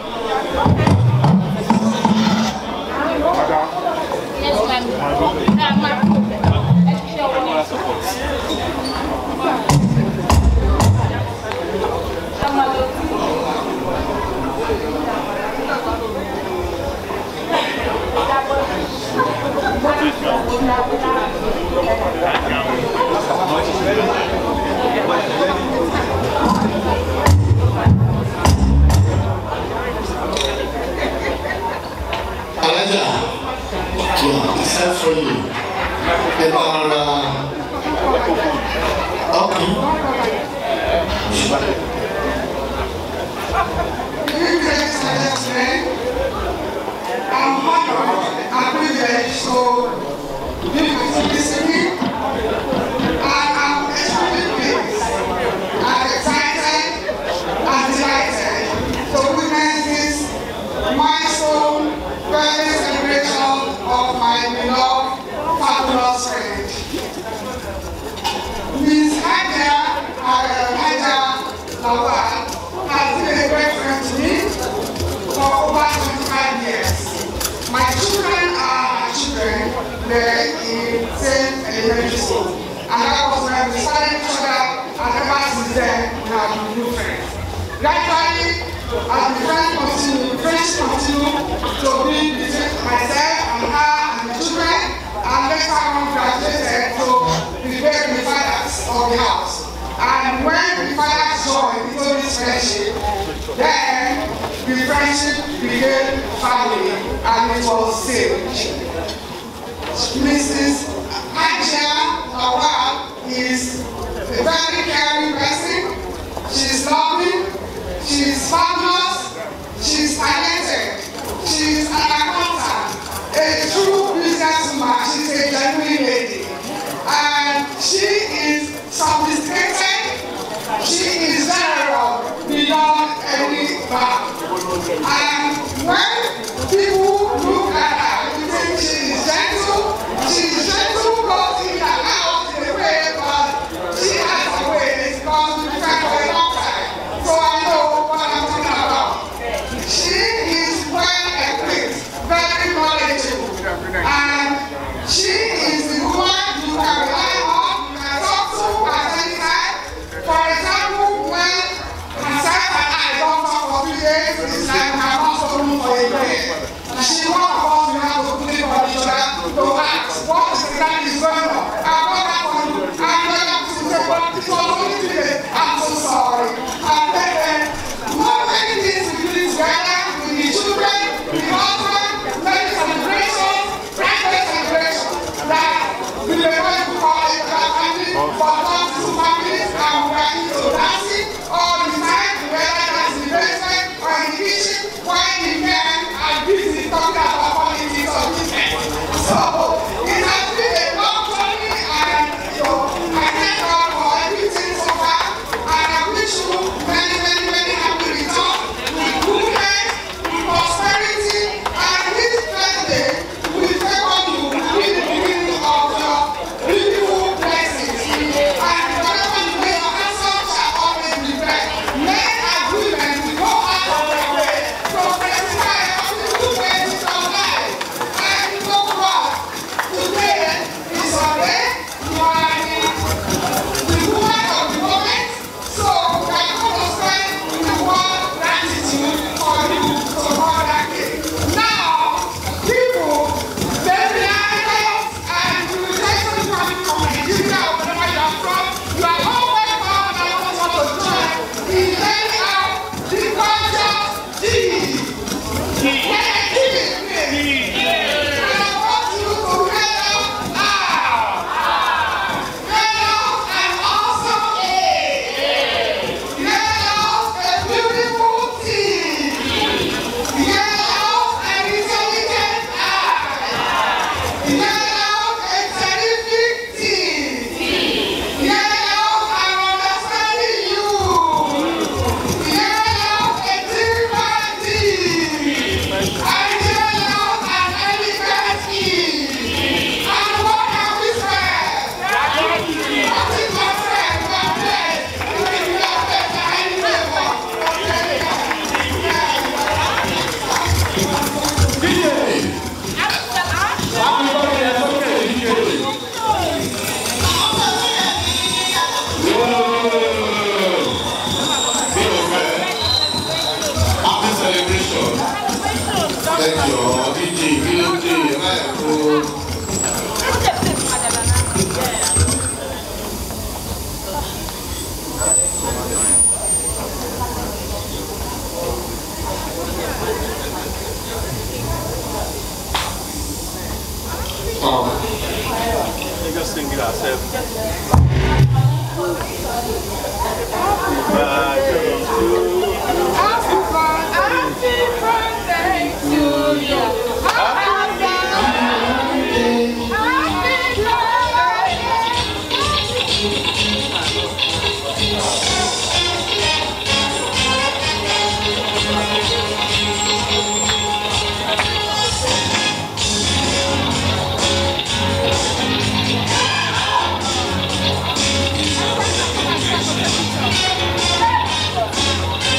Alájà, yeah, it's time for you. Ẹ máa ra ọkùn. I'm honored and privileged to be with this evening. I am extremely pleased and excited and delighted to witness My children are my children. They're in same elementary school. And that was when we started each other, and ever since then, we have been good friends. Gradually, as the friends continue, the friendship continue to be between myself and her and the children, and later on graduated to became the fathers of the house. And when the fathers joined into this friendship, then the friendship became family, and it was saved. Mrs. Aisha Awal is a very caring person. She's loving, she's fabulous, she's talented, she's an accountant, a true businesswoman, she's a genuine lady. And she is sophisticated, she is general beyond any bound. And when people look at her, you think she is gentle, she is gentle both in and out in a way, but she has a way, it's because we've been friends for a long time. So I know what I'm talking about. She is well equipped, very knowledgeable, and she is the woman you can rely on, you can talk to at any time. For example, when myself and I don't talk for three days, it's like we have not spoken for a year. She one of us we have to put it for each other to ask what is exactly going on. I got that for you. And then I'm to say, well, this was only three days. I'm so sorry. And then uh, more many things we do together with the children, the husband, many celebrations, private celebrations that we may not even call it a family, but not two families and we are into dancing all the time together dance in the basement or in the kitchen while the men are busy talking about politics or business. So it has been a long journey and you know, I thank God for everything so far and I wish you many, many, many happy returns with good health, with prosperity and this birthday will favor you in the beginning of your beautiful blessings. And whatever you lay your hands on shall always be blessed. Men and women will go out of their way to testify of the good ways of life. And you know what? Today is your day. You are the the woman of the moment. So we are going to spend the word gratitude for you to hold that cake. Now, people, they realize and you will take some coming from Nigeria or wherever you are from, you are all welcome and I want to join in laying out the culture deed. When I give it, and I want you to lay out ah. Lay out an awesome egg. Lay out a beautiful tea. Lay out an intelligent eye. Lay out a terrific tea. Lay out an understanding you. Lay out a different tea. And lay out an elegant tea. And what have we said? Nothing but said, God bless. If you are better anyway, Happy celebration. Thank you. DJ, kí ló dé? Ẹ má yẹ kó. Happy birthday to you. Happy birthday. Happy Thank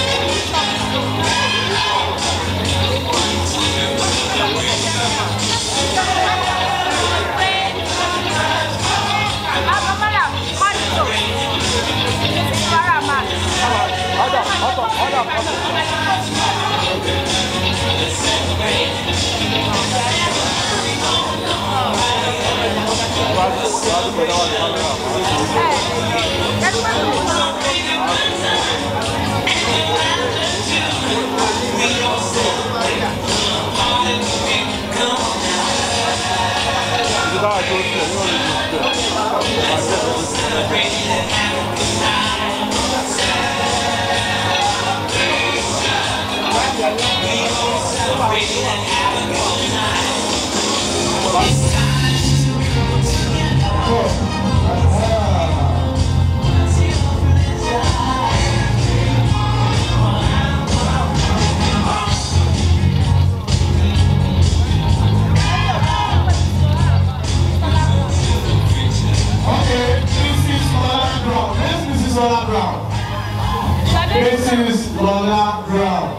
Okay, this is Lola Brown. This is Lola Brown. This is Lola Brown.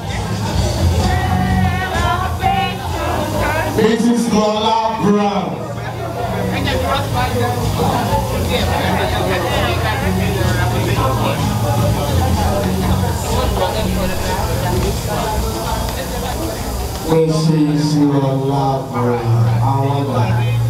This is Lola Brown. This is Lola Brown. Àwọn ọ̀gá.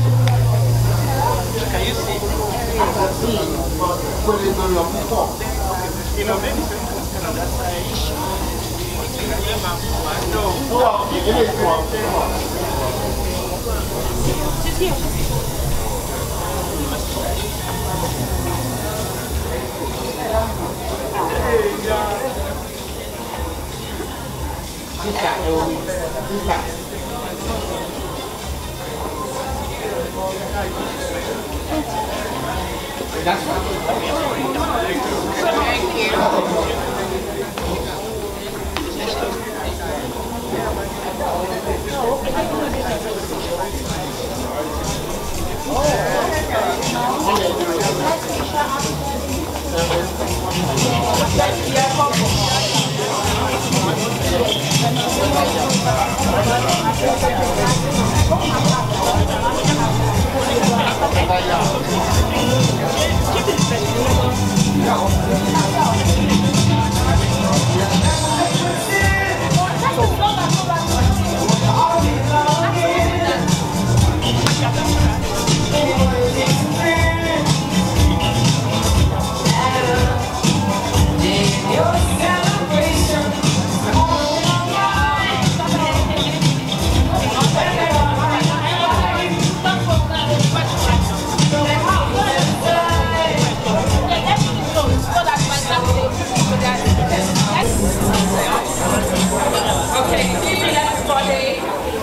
Okay, good evening everybody.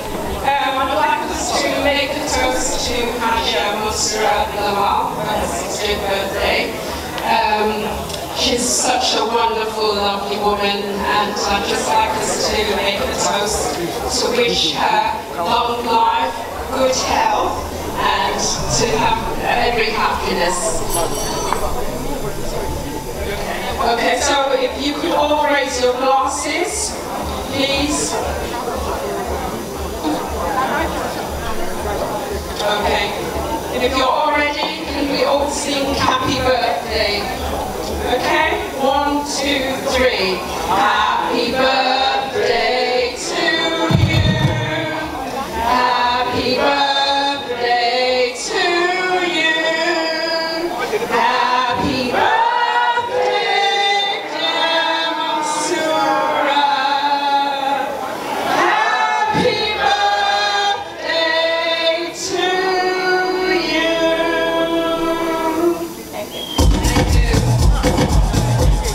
Um, I'd like us to make a toast to Haja Musra Lawal for her 60th birthday. Um, she's such a wonderful, lovely woman, and I'd just like us to make a toast to wish her long life, good health, and to have every happiness. Okay, so if you could all raise your glasses, please. Okay. And if you're all ready, can we all sing happy birthday? Okay? One, two, three. Happy birthday to you. Happy birthday to you. Happy birthday, dear Mansura. Happy birthday to you. Thank you.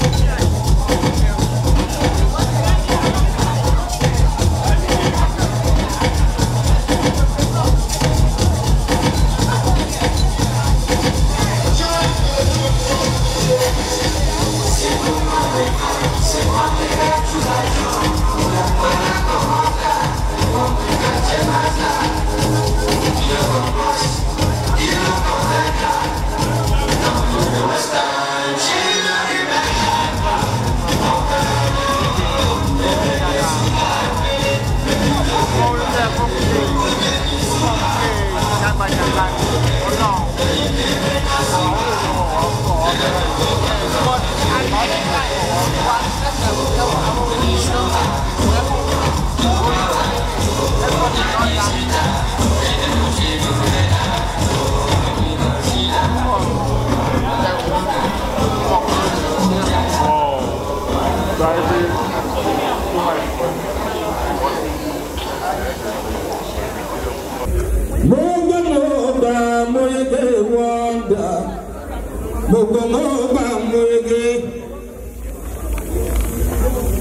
mo gbọ́ mo gbà mo yege wọ́ndà mo gbọ́ mo gbà mo yege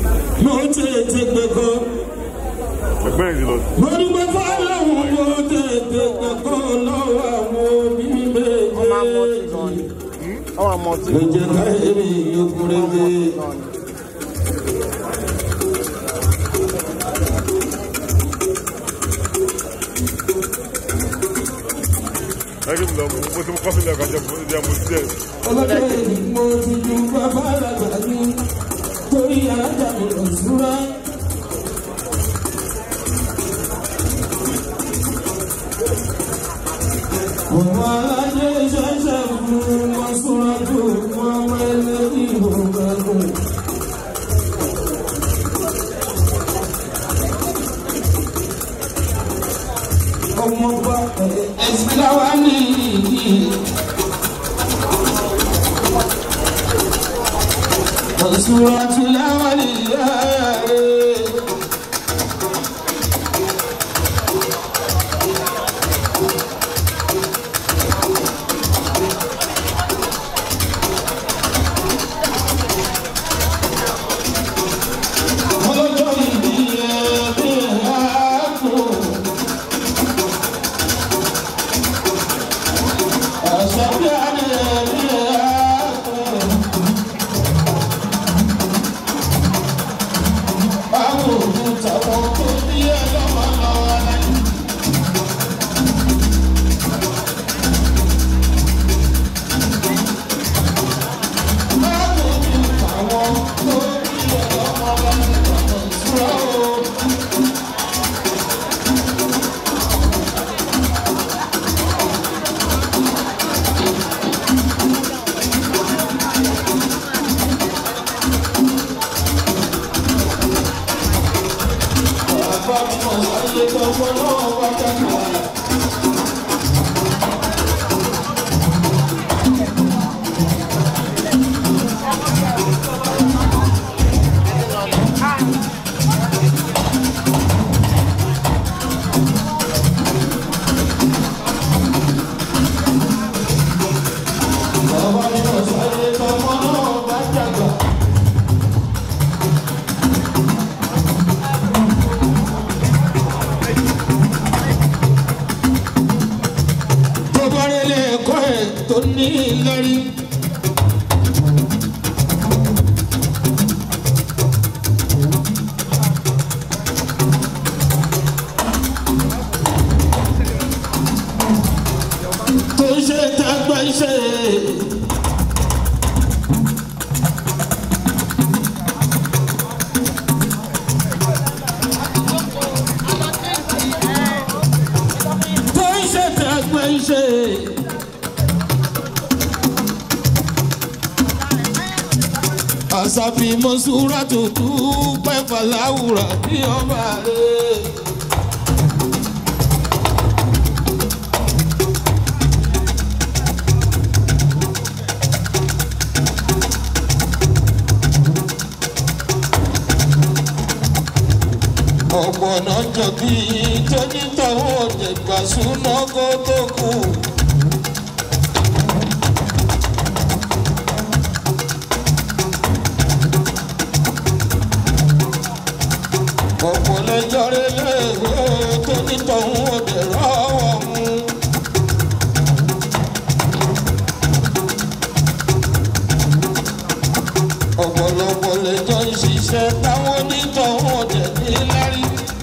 mo tètè gbẹ̀kọ́ ẹgbẹ́ yìí lọ. mo dúpẹ́ fọlọ́hún mo tètè kékeré kan lọ́wọ́ àwọn òbí méjèèjì. ló jẹ́ káyémi yókùrẹ́gbẹ́. ẹgbẹ́ mi lọ mo ti mú kọ́fí lẹ́ẹ̀kan jẹ́ mo jẹ́ mo ti jẹ́. ọlọ́dẹ yìí mo ti ju bàbá àgbà ní torí alájà mi lọ súra. Òun alájẹ ṣẹ̀ṣẹ̀ fún wọn súra tó wọn ọmọ ẹlẹ́bí ìhòòhò. Ọmọ bá ẹ̀sìn láwa ní ìdí. سورة الأولياء tó bá rí ilé ẹ̀kọ́ ẹ̀ tó ní ìlérí. tó ṣe tágbà ṣe. tó ṣe tágbà ṣe. àṣàfi mọ́súrà tó dúpẹ́ fàlàwùrà bí ọba rẹ̀. ọ̀pọ̀ náà jọ bí tónítọ̀wọ́ ọ̀dẹ̀gbà súná kó tó kù. ọ̀pọ̀ lẹ́jọ́ rẹ̀ léèwé tónítọ̀wọ́ ọ̀dẹ̀ rọ́wọ́ mú. ọ̀pọ̀lọpọ̀ lẹ́jọ́ ń ṣiṣẹ́ táwọn onítọ̀wọ́ ọ̀dẹ̀ ní lárí.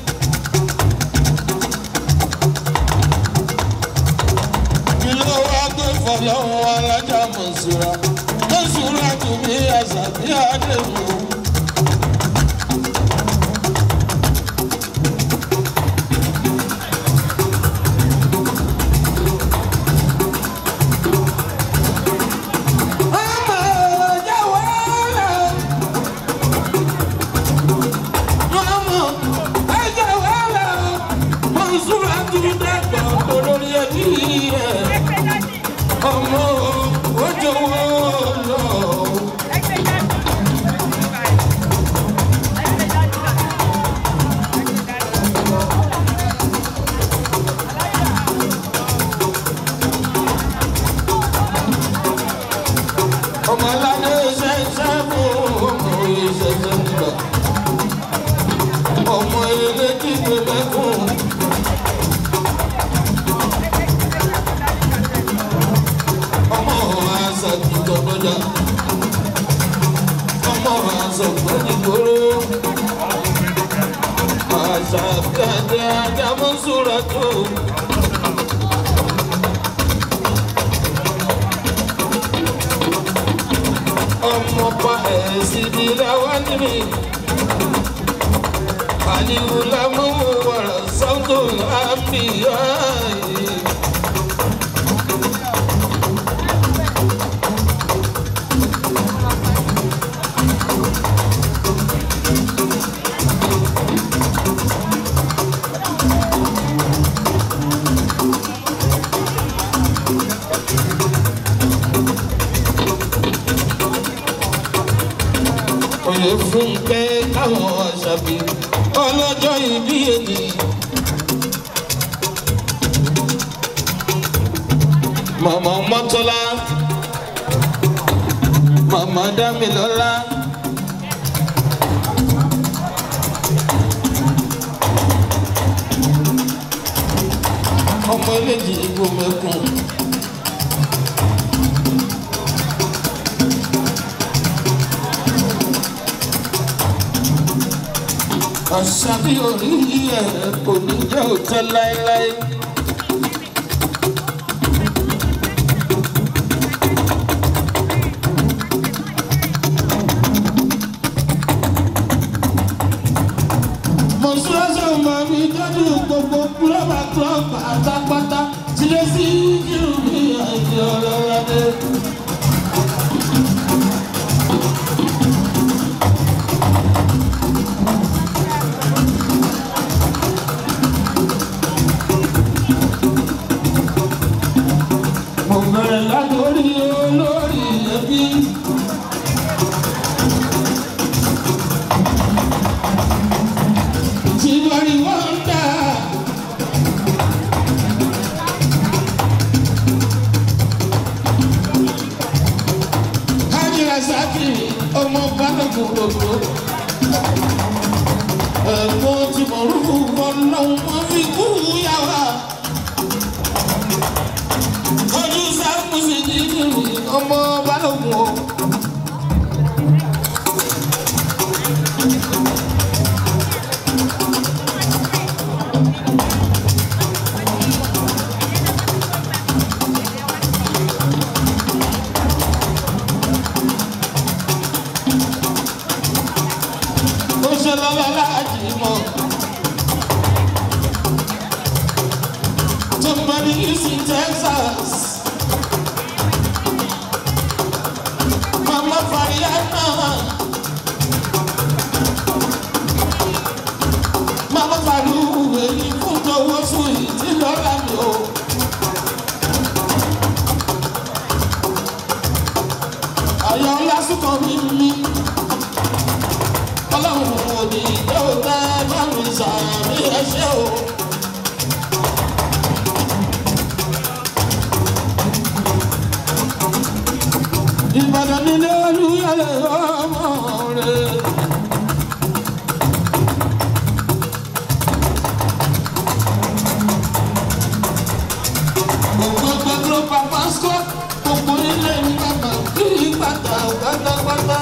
kí ló wá gbé fọlọ́run alájà mọ̀sùrà mọ̀sùrà tún bí àṣà bí àdéhùn. ọmọ ọjà wàhálà ọmọ ọjà wàhálà mọ̀sùrà tún dàgbà olórí ẹbí ẹ̀ ọmọ ọjọ́ wọ́n lọ. ọmọ aládé ṣẹṣẹ fún ọmọ ìṣẹṣẹ nígbà ọmọ ilé kíkẹ mẹkùn Àdé Adámú súra tó. Ọmọọba ẹ̀sìn ìdílé wá ní mi. Àlìwò lámúwò wàrà sọ́tò àmìyá yìí. Oyè fún pẹ́ káwọn àṣàbí ọlọ́jọ́ ìbí èdè. Màmá Mọ́tọ́lá, màmá Dámilọ́lá. Ọmọ eléjì igbó mẹ́kùn. Àṣàbí orí ẹ̀ kò ní jẹ́ òtẹ́ láéláé. Mọ̀súrásọ̀ máa mi tọ́jú gbogbo kúlọ́bà kúlọ́bà pátápátá tí lé sí kírun ní àìsí ọ̀rọ̀ adé. Mo bẹ̀rẹ̀ látòrí olórí ẹbí. Tìbọ̀rì wọ́n dà. Hájìrà sákì ọmọ Bálọ̀kù gbogbo. Ẹ̀gbọ́n tí mo rú wọn lọ́wọ́ wọn fi kú yàrá. Ojú sáfùsì nínú ọmọ Bálọ̀kù o. ó ṣe lọ́lọ́ láti mọ̀. tó bá ní houston texas. mama fariana. mama faru èyí fún tọwọ́ fún ìdí lọ́la mi o. àyà ọlásùkọ mi mi ọlọ́run ò ní jẹ́ ò tẹ́ bá mi sàmì ẹṣẹ́ o. ìbàdàn nílé olúyọlé ọmọ rẹ. gbogbo gbogbo papa scott gbogbo ilé ní bàbá kí bàtà pátápátá.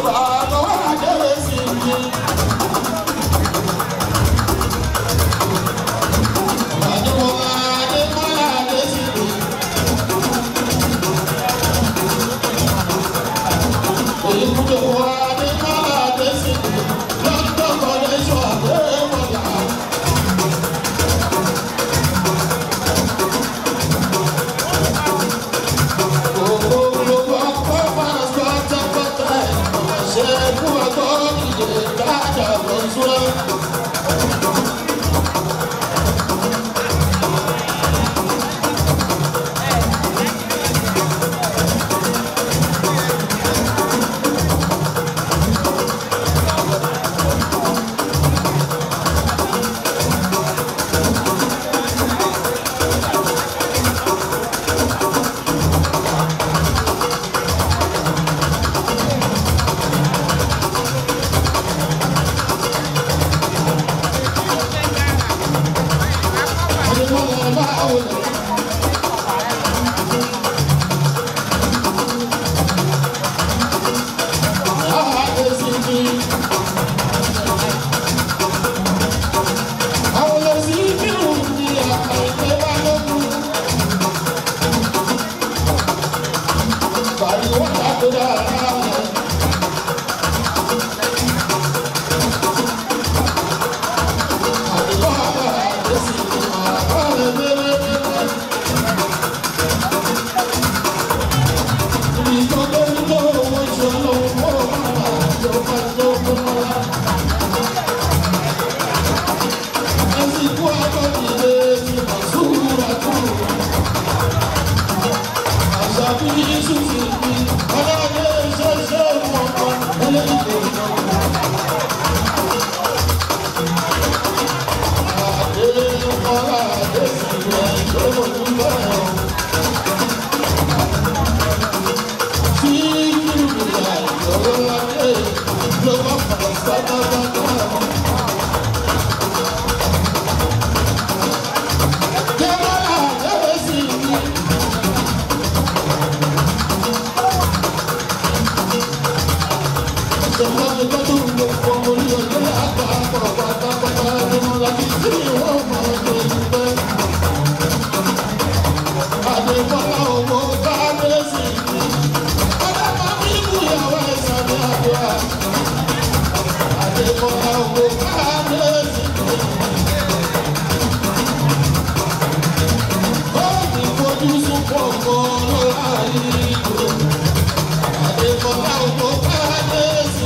bàbá wà dẹ́rẹ́ sí mi. Àdúgbò Adémọ́lá Adésìkò. Èyí kúndé wọ Adémọ́lá Adésìkò. Lọ́dọ̀ kọ́lẹ́sọ̀ Adémọ́lá. Gbogbo olówó akọ́ máa sọ pátápátá ẹ̀. Ṣé fún ọgbọ́n ìdè dáadáa lọ sọ́ọ́?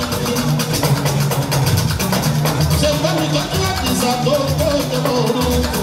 Ṣé bá mi kọ́ kí láti ṣàtò kó ìjọba òru?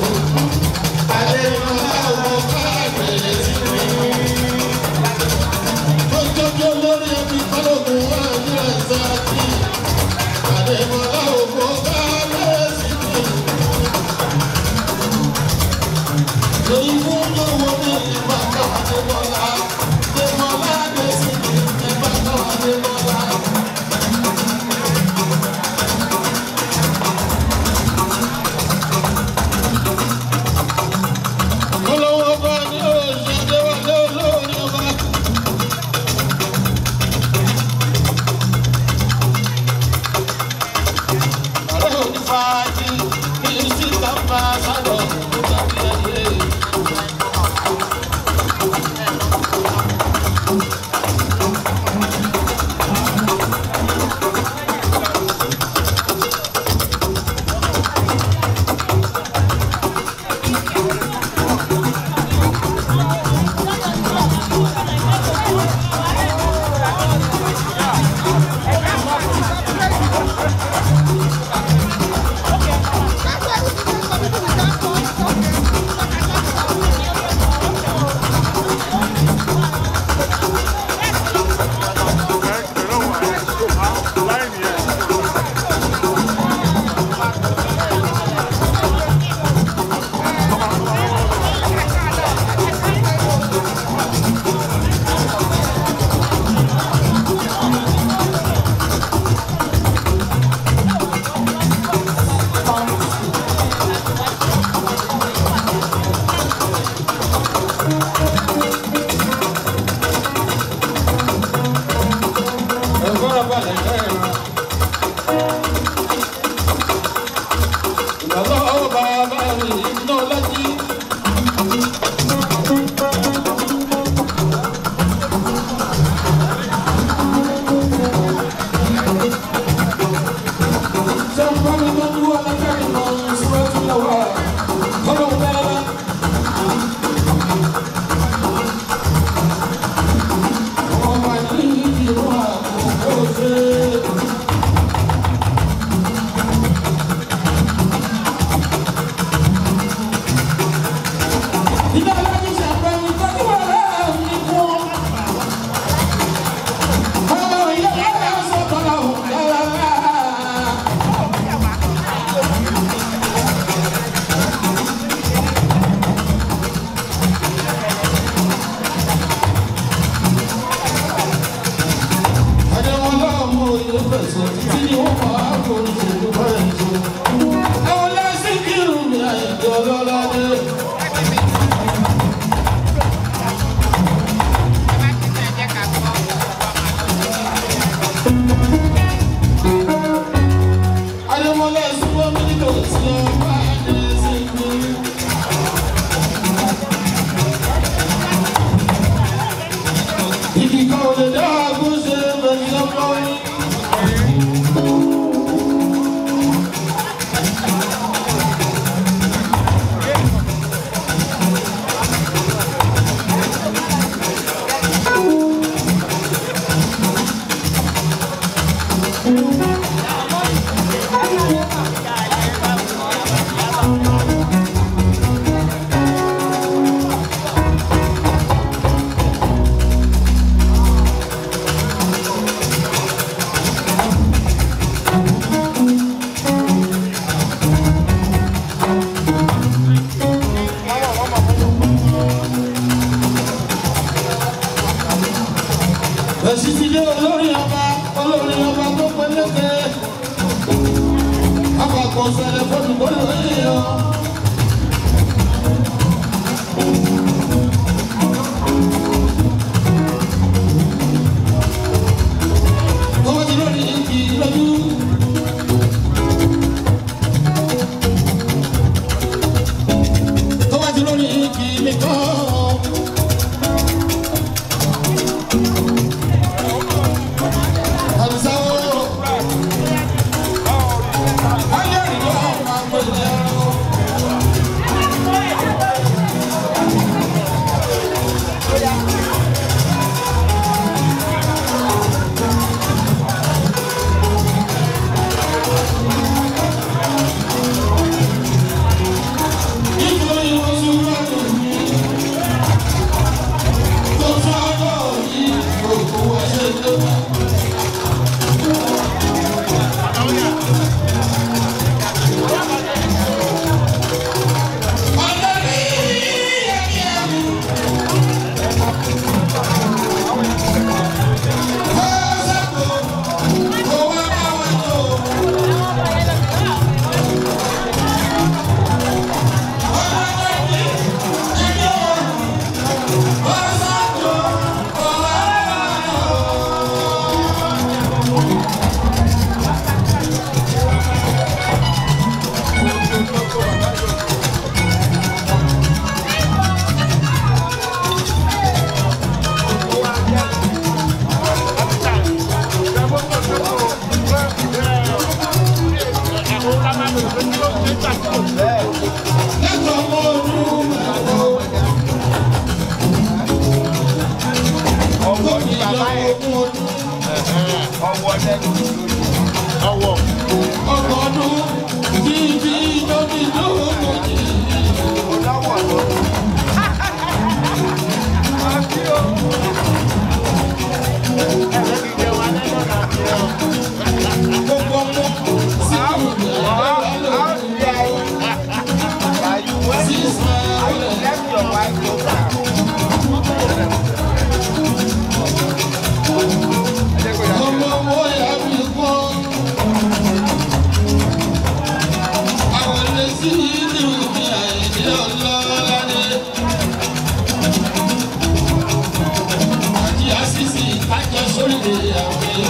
Èsì ti dé olórí ọba olórí ọba tó peléke. Àpapọ̀ sẹ̀lẹ̀ fọ́tù bọ́lú èèyàn. Tọ́wọ́ ti lórí ìkì lójú. Tọ́wọ́ ti lórí ìkì nìkan. ọwọ́ lẹ́nu ọwọ́. ọgbọ̀n ọdún jíjí lórí lóògùn ọlọ́wọ́ lọ. gbogbo ọmọ sí ọmọ owó ìyá mi kọ́ àwọn ilé sí ìlú mi àìdí ọlọ́ládé àti àṣìṣì kájọ sórí ìyàwó yìí.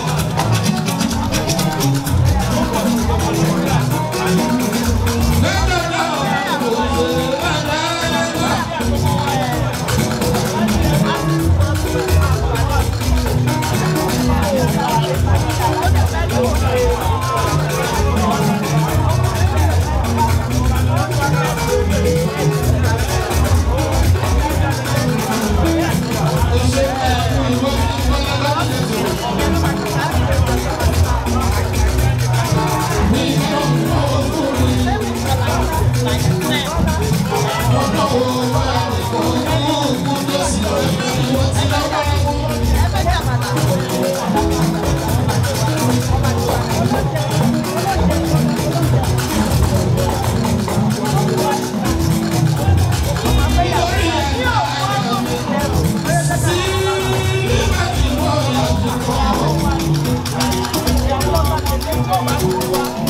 Thank you.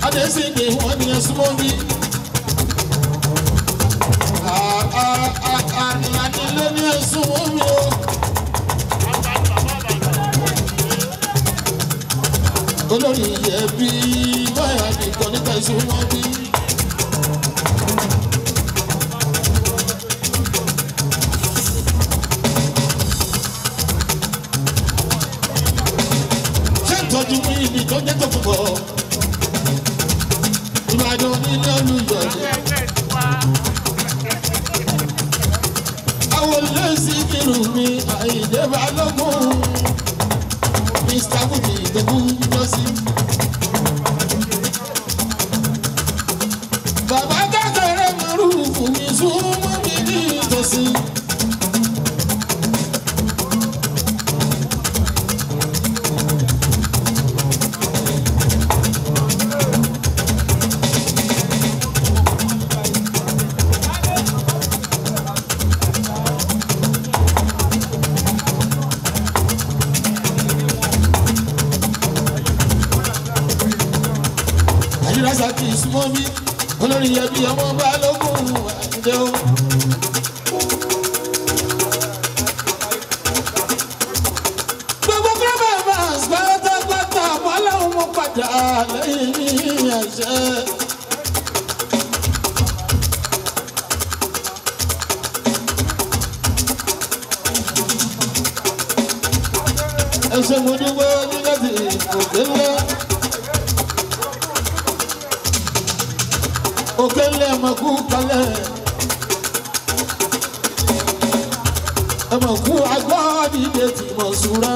adésìnkì wọn ni ẹsùn mọ́ bí. ànílé ní ẹsùn mọ́ mi o. olórí ẹbí báyà nìkan nípa ẹsùn mọ́ bí. ṣé ìtọ́jú mi ni tó jẹ́ tó pọ̀ ìbàdàn nílé olùyọ̀lẹ̀. àwọn olùlẹ́sìn kìrù mi àìdè balógun mr wudi ìdòkú lọ́sí. bàbá kékeré mọ̀rúfù mi súnmọ́ mi ní ìtòsí. àyírásá kì í súnmọ́ bí olórí ẹbí ọmọ balógun àjẹ́ o. gbogbo gírámà máa pátápátá wọn láwọn mọ padà lẹ́yìn ní àṣẹ. ẹ ṣe mo dúpẹ́ nígbà tí kò délé. òkèlè ẹ̀mọ̀kú kalẹ̀ ẹ̀mọ̀kú agbọ́dìde tí mo súra.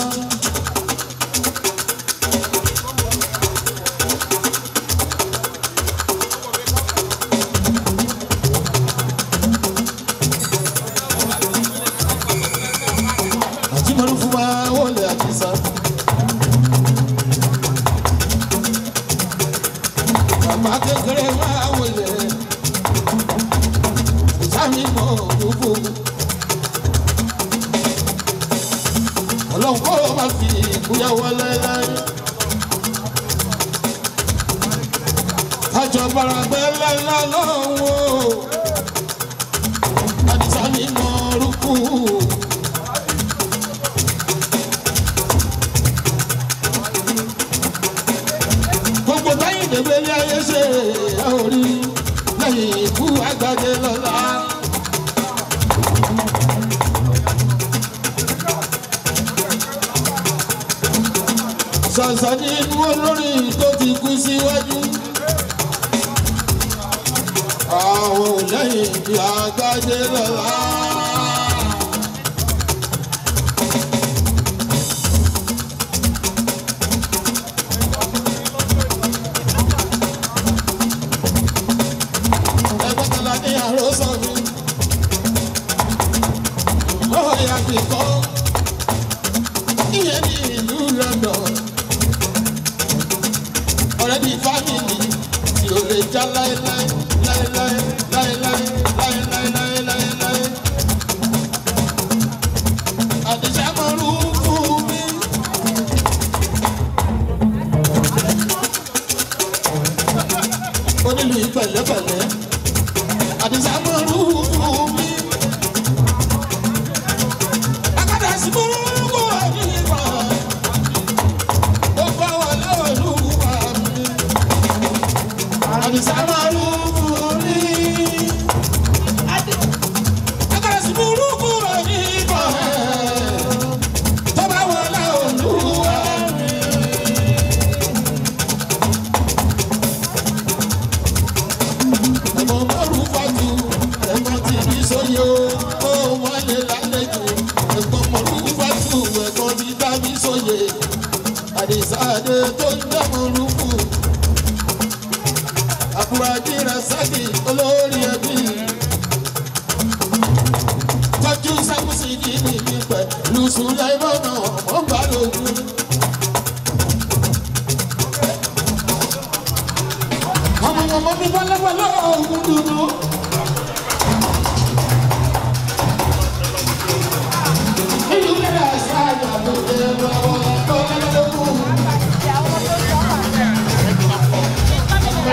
àti mọ̀lú fún wa wọlé àti sá. bàbá kékeré máa wọlé sami mọ òdòdó ọlọ́run kọ́ ló máa fi ìgbéyàwó láéláé kájọ baragbẹ́ láéláé lọ́wọ́ àdìsá mi mọ orúkú. gbogbo táyì dèbélé ayé ṣe ẹ ò rí lẹ́yìn ikú àgbàdé lọ́la. ṣàṣà ní inú olórí tó ti kú síwájú. àwọn ò lẹ́yìn bí àgbàdé lọ́la. ẹgbẹ́tala ní àròsọ mi. lọ́wọ́ ya fi kọ́ ìyẹn ní ìlú london. ọ̀rẹ́ bíi fámìlì tí ò lè já láéláé láéláé láéláé láéláé láéláé láé. àdìsá máa rú fún mi. onílù ìpẹ̀lẹ́pẹ̀lẹ́ àdìsá máa rú fún mi. akadà sí burúkú àdìsá ó bá wà lọ́wọ́ ìlú wa mi. àdìsá máa rú fún mi. akadà sí burúkú àdìsá tó bá wà lọ́wọ́ ìlú wa mi. ẹ̀mọ́ mọ́rù fàájú ẹ̀mọ́ tí bí sóyè o ó wọ́n lè lálejò ẹ̀gbọ́n mọ́rù fàájú ẹ̀gbọ́n tí bá bí sóyè àdìsáde tó ń dẹ́mọ̀rú fún àbúrò àdìrà sákì olórí ẹbí tọ́jú sákùsì kìíní mi pẹ̀lú sùlẹ́mọ̀nà ọ̀mọ́ balógun. ọmọ ọmọ mi wọléwọlé ọ̀hún dúdú. nínú ilé ẹ̀sán àjàdó ẹ̀rọ ọ̀tọ̀ lẹ́lẹ́dẹ́kùn.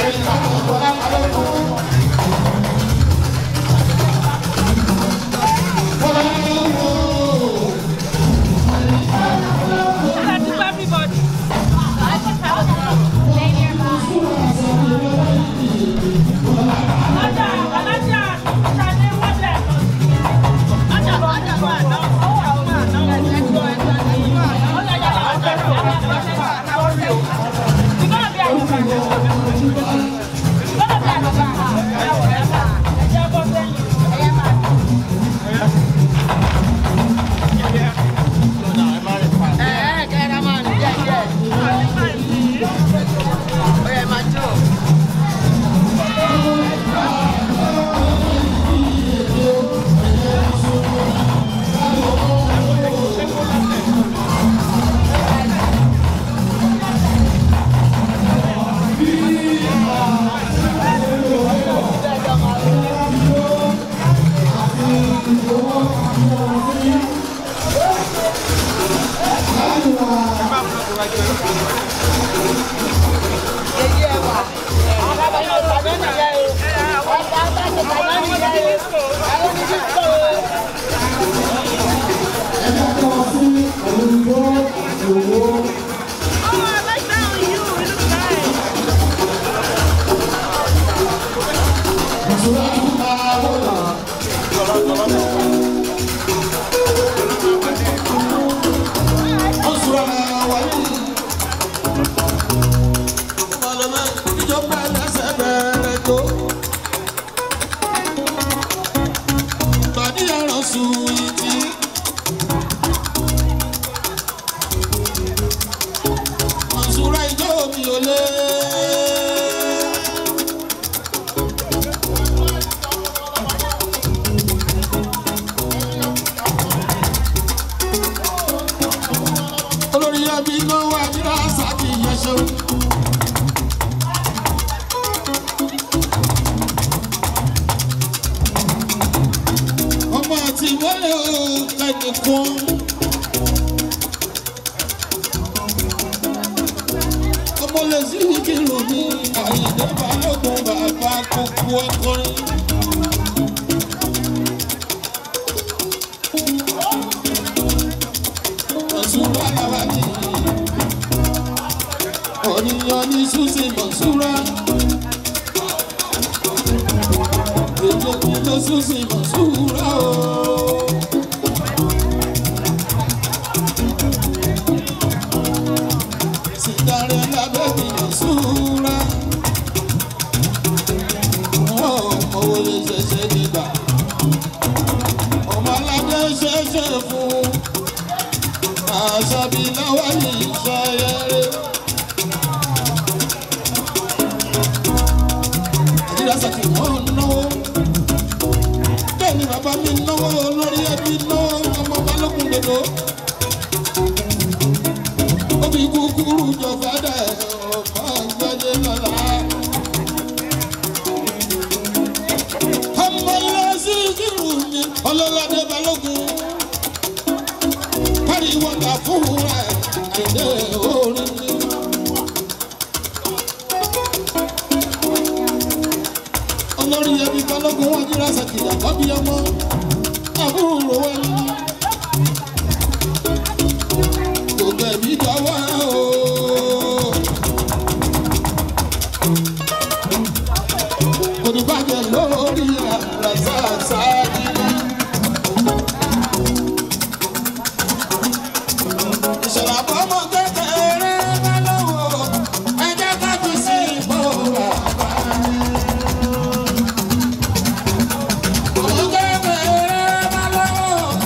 olórí ẹbí ló wà ní rasaki yẹsẹ. ọmọ àti wọlé o kẹ́ni kún. ọmọ lè sí kírun ní àyíké balógun bàbá kúkú ọkùnrin. Mọ̀súrà làwà ní. Oníyan ní Súsì Mọ̀súrà. Ètò ìlú Súsì Mọ̀súrà o. Sìgárẹ̀ lábẹ́ mi Mọ̀súrà. Ọmọ wo lè ṣẹ̀ṣẹ̀ nígbà? Ọmọ aládé ṣẹ̀ṣẹ̀ fún àṣàbí náwó ní ìṣayẹrẹ. àdìrà sàkì wọ́n náwó. bẹ́ẹ̀ ni bàbá mi náwó lórí ẹbí náwó ọmọ balógun dodo. obì kúkúrú jọ fàdà ọ̀pá gbadé lọ́la. ọmọ lọ́sí kírun mi ọlọ́ládé balógun kárí wọn kà fún ẹ àìdè orin ni. olórí ẹbí balógun wọn jíra sàkìyà kọ́bí ọmọ àbúrò ẹni. gbogbo ẹbí dọ́wọ́ o. oníbàjẹ́ lórí àràsà sáájú. ìṣẹ̀lẹ̀ àbọ̀mọ̀ kékeré bá lọ́wọ́ ẹ jẹ́ ká fi sí ìbò bàbá mi. ọmọ kékeré bá lọ́wọ́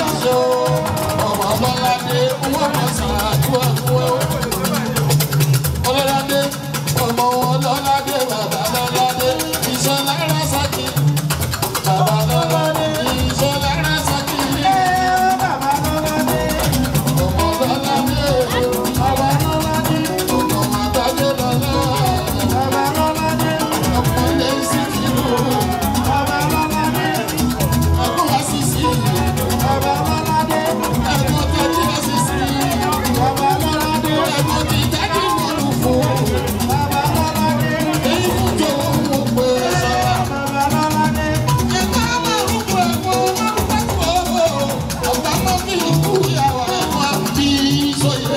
ṣe o ọmọ ọlọ́ládé wọ́n mọ̀ sàdúrà fún ẹ o ọlọ́ládé ọmọ ọlọ́ládé bàbá ọlọ́ládé iṣẹ́ lára sákì bàbá ọlọ́ládé iṣẹ́ lára sákì bàbá ọlọ́ládé ọmọ ọlọ́ládé bàbá ọlọ́ládé ọmọ àgbájé lọ́lá bàbá ọlọ́ládé ọmọ ilé ìsìnkú bàbá ọlọ́ládé ọmọ àṣìṣe bàbá ọlọ́ládé ẹ̀gbọ́n tẹ̀lé àṣìṣe bàbá ọlọ́ládé ẹ̀gbọ́n ti tẹ́lẹ̀ mọ́lù fún bàbá ọlọ́ládé èyí fún jọ̀wọ́ mo pè é sọ bàbá ọlọ́ládé ẹ̀gbọ́n márùn fún ẹ̀gbọ́n márùn fún ẹ̀gbọ́n ọ̀gá mọ́ kí ló kú ìyàwó ẹ̀gbọ́n àbí sóyè.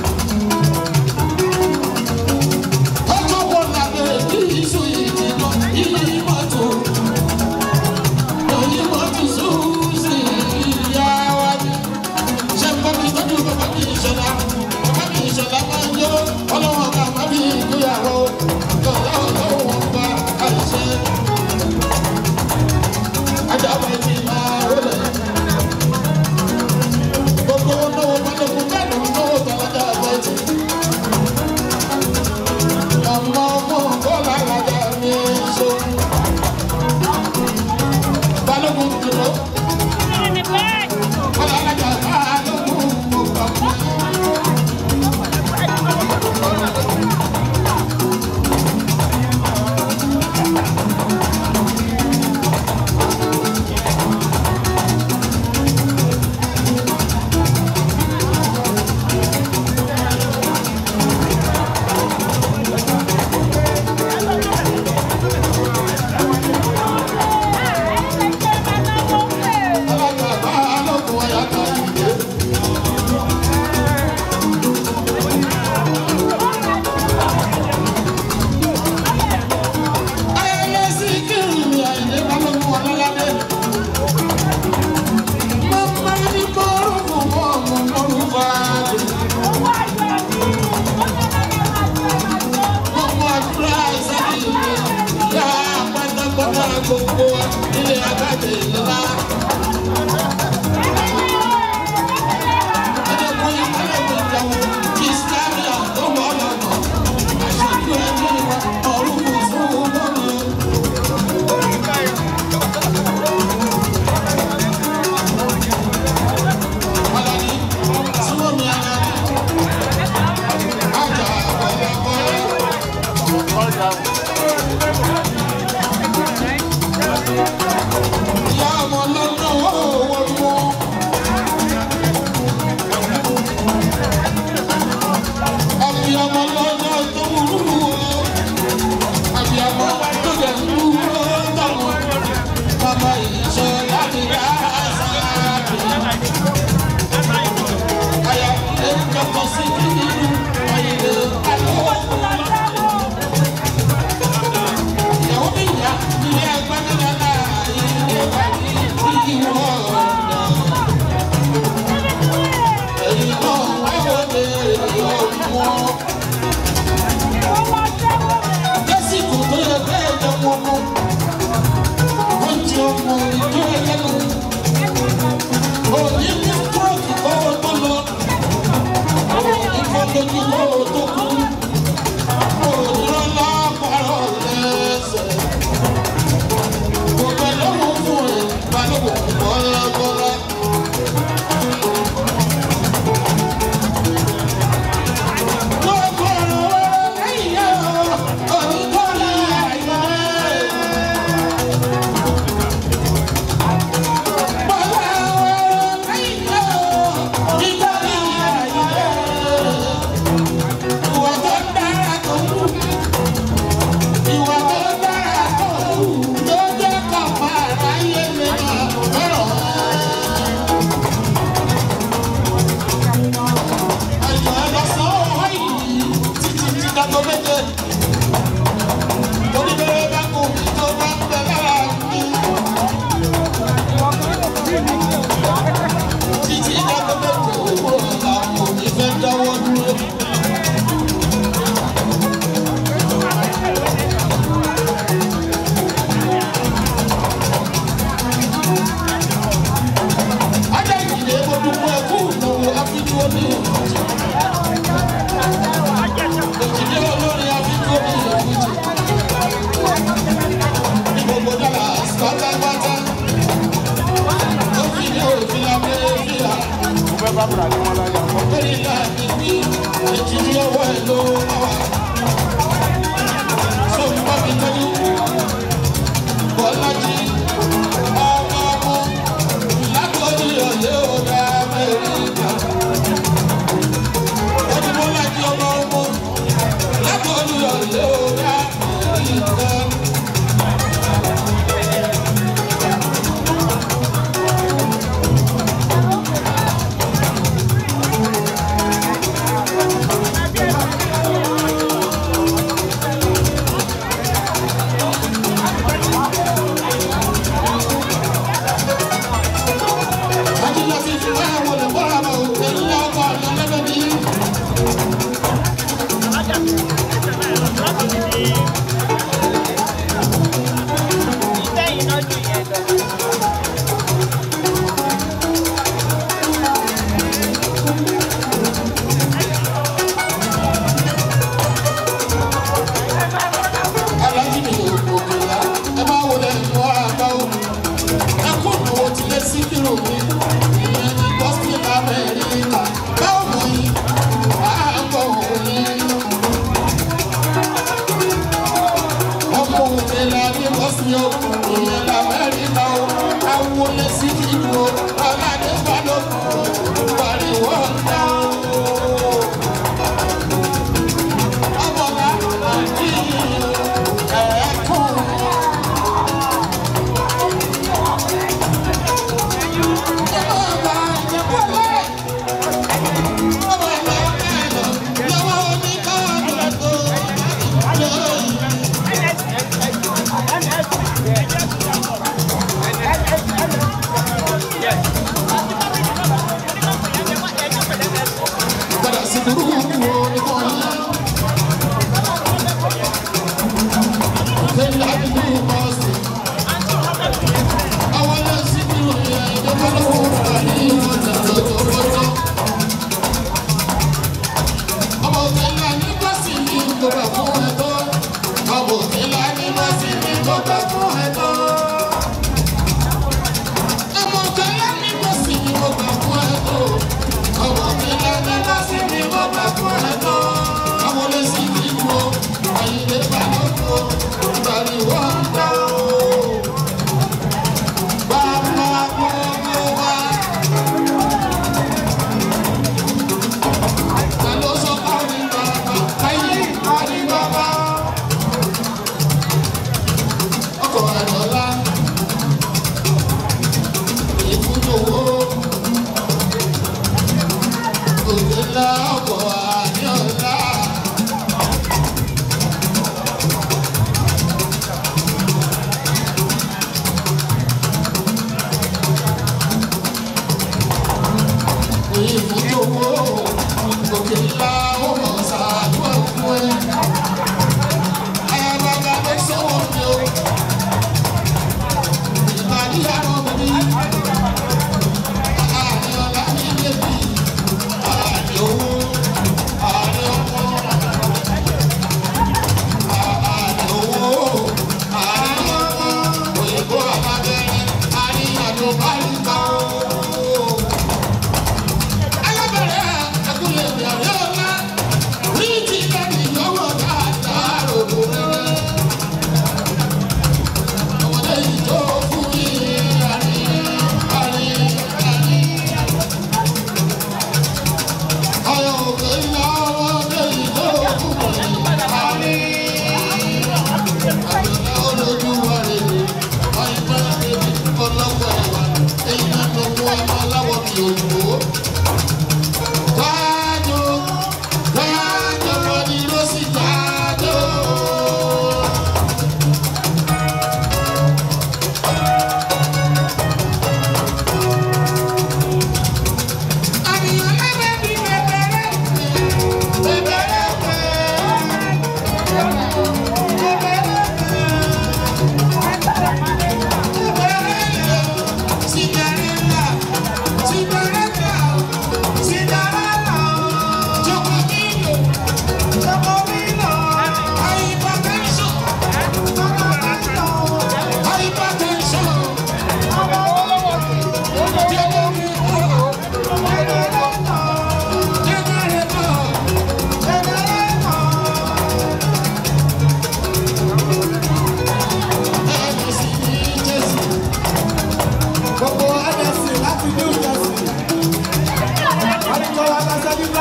ọjọ́ wọn làbẹ̀ kí iṣu yìí ti lọ ilé mọ́tò èyí mọ́tò sùúrù ìyá wa ni ṣé nǹkan mi tọ́jú bàbá mi ìṣẹ̀dá bàbá mi ìṣẹ̀dá máa ń yọ ọlọ́wọ́n ọba àmọ́ mi ìgbéyàwó lọ́dọ̀ ọlọ́wọ́n ọba àìṣe ajábọ̀ ti máa wọlé gbogbo náwó balógun bẹ́ẹ̀ ló ń náwó tàlájà àbẹ̀tì ọmọ ọmọ bọ́lá alájà mi ṣòwò balógun dúró bọ́lá alájà balógun mo gbà fún alájà balógun ayàtọ̀ ìdè. ayẹyẹ sí kírun àìlè balógun ọlọ́ládé. mo máa ní kóró fún ọmọ lórí fàájì. mo mọ àdúrà ìsáyé mi yá pátápátá gbogbo ilé agbájé ńlá. ẹ̀dẹ̀kùn ìpínlẹ̀ ìjàwó ìsìlámìà tó mọ̀ ọ́ lọ́nà. àṣàjù ẹni ọ̀rùn fún lọ́nà. Alani, súnmọ́ mi Alani. Ajá ọ̀rọ̀ ìyá ọmọ lọ́nà owó mọ́. Àbí ọmọ lọ́nà tó wúrú o. Àbí ọmọ tó jẹ wúrú tọmọ. Bàbá ìṣọ láti dá sáàbì. Àyà ilé ìjọba sí nínú ayẹyẹ àlọ́. Ìyàwó mi yá ilé agbára náà ilé wa ní ìwọ ọ̀nà. Ẹ̀yin náà wá wọlé ọmọ. Lásìkò tó yẹ bẹ́ẹ̀ jẹ́ wọn mọ́. Wọ́n ti ọmọ ìjọ ẹlẹ́nu. Òní ní stroke kọ́wọ́ tó lọ. Òní fọ́tọ́jú kọ́wọ́ tó kú. Òní rọ́lá pàrọ̀ lẹ́sẹ̀. Gbogbo ẹlọ́wọ́ fún ẹ̀ balógun bọ́lá bọ́lá. Gbogbo ọ̀rọ̀ lẹ́yìn yẹn o, òní kọ́ ni àìmọ́ ẹ̀. Bọ́lá ọ̀rọ̀ lẹ́yìn yẹn o, nítorí àìmọ́ ẹ̀. Ìwà tó dára tó wù. Ìwà tó dára tó wù ló jẹ́ ká máa ráyè mi máa fẹ́ràn. Àjọ ẹlọ́sàn ọ̀hún yìí títí tí dàgbọ́ méje. Torí bẹ́ẹ̀ bá kò mí tó bá ń bẹ lára mi. Títí dàgbọ́ méje owó làwọn ò ní fẹ́ dáwọ́ dúró. Ajá ìgbà sábúrà ní wọn láyà wọn. lórí láàbí bí èjìdí ọwọ́ ẹ̀ ló wà. tó ń bá mi tọ́jú bọ́lájí ọmọ ọmọ látọ̀jú ọ̀lẹ́ òde amẹ́ríkà. ọdún bọ́lájí ọmọ ọmọ látọ̀jú ọ̀lẹ́ òde amẹ́ríkà. Ajílẹ̀ fi fi wá àwọn olùkọ́ àmọ̀ òkè ńlá ọkọ̀ ọ̀nà lẹ́gbẹ̀ẹ́ bí. Alájí mi ò gòkè la, ẹ máa wọlé ẹ̀kọ́ àgbà o. Ẹ kó ìnáwó ti lé sí kírò mi. Ìyẹn ní Boston Amẹ́ríkà. Báwo mọ̀ yín? Àá gbọ́ òyìn. ọmọ òkè la ní bọ́sì o ìyẹn lamẹ́ríkà o awolé sí ìlú o ọ̀làdé balógun o pariwo ọ̀dà o. ọmọlá àti ẹ̀ẹ́kùn. ọba ìjẹ́pọ̀lẹ́ ọba ìlà ẹ̀lọ́ lọ́wọ́ oníkàwé tó lóyún. padà sí burúkú wo ni wọ́n yá. Lẹ́yìn àdúgbò bọ́ọ̀sì. Àwọn ẹlẹ́sìn bí wọ́n yẹ ìjọba lọ́wọ́ wà ní ọjà lọ́jọ́lọ́jọ́. Ọmọ òkèlà ní bọ́ọ̀sì ní gbogbo fún ẹ̀tọ́. Ọmọ òkèlà ní bọ́ọ̀sì ní gbogbo fún ẹ̀tọ́. Ọmọ òkèlà ní bọ́ọ̀sì ní gbogbo fún ẹ̀tọ́ ọmọ mi lẹ́nu bá sí mi wọ́n bá fún ẹ tó. àwọn olóṣì kì í wo àyìnlé balóko ìbàdí wọ́n ń dá o. bàbá gbogbo wa. ta ló sọ káwé bàbá káyé kárí bàbá. ọkọ̀ àdọ́lá ìfúnjòwò òjòlá ọkọ̀ àníọ̀lá. ìfúnjòwò òjòlá ọmọ sàdúrà fún ẹ. ayábàbà ló sọ̀wọ́ mi o. ìbàdí àwọn mi. àníọ̀lá mi lè bí. Alábẹ̀rẹ̀ ẹ̀kúnlẹ̀ ìyàwó ọ̀la.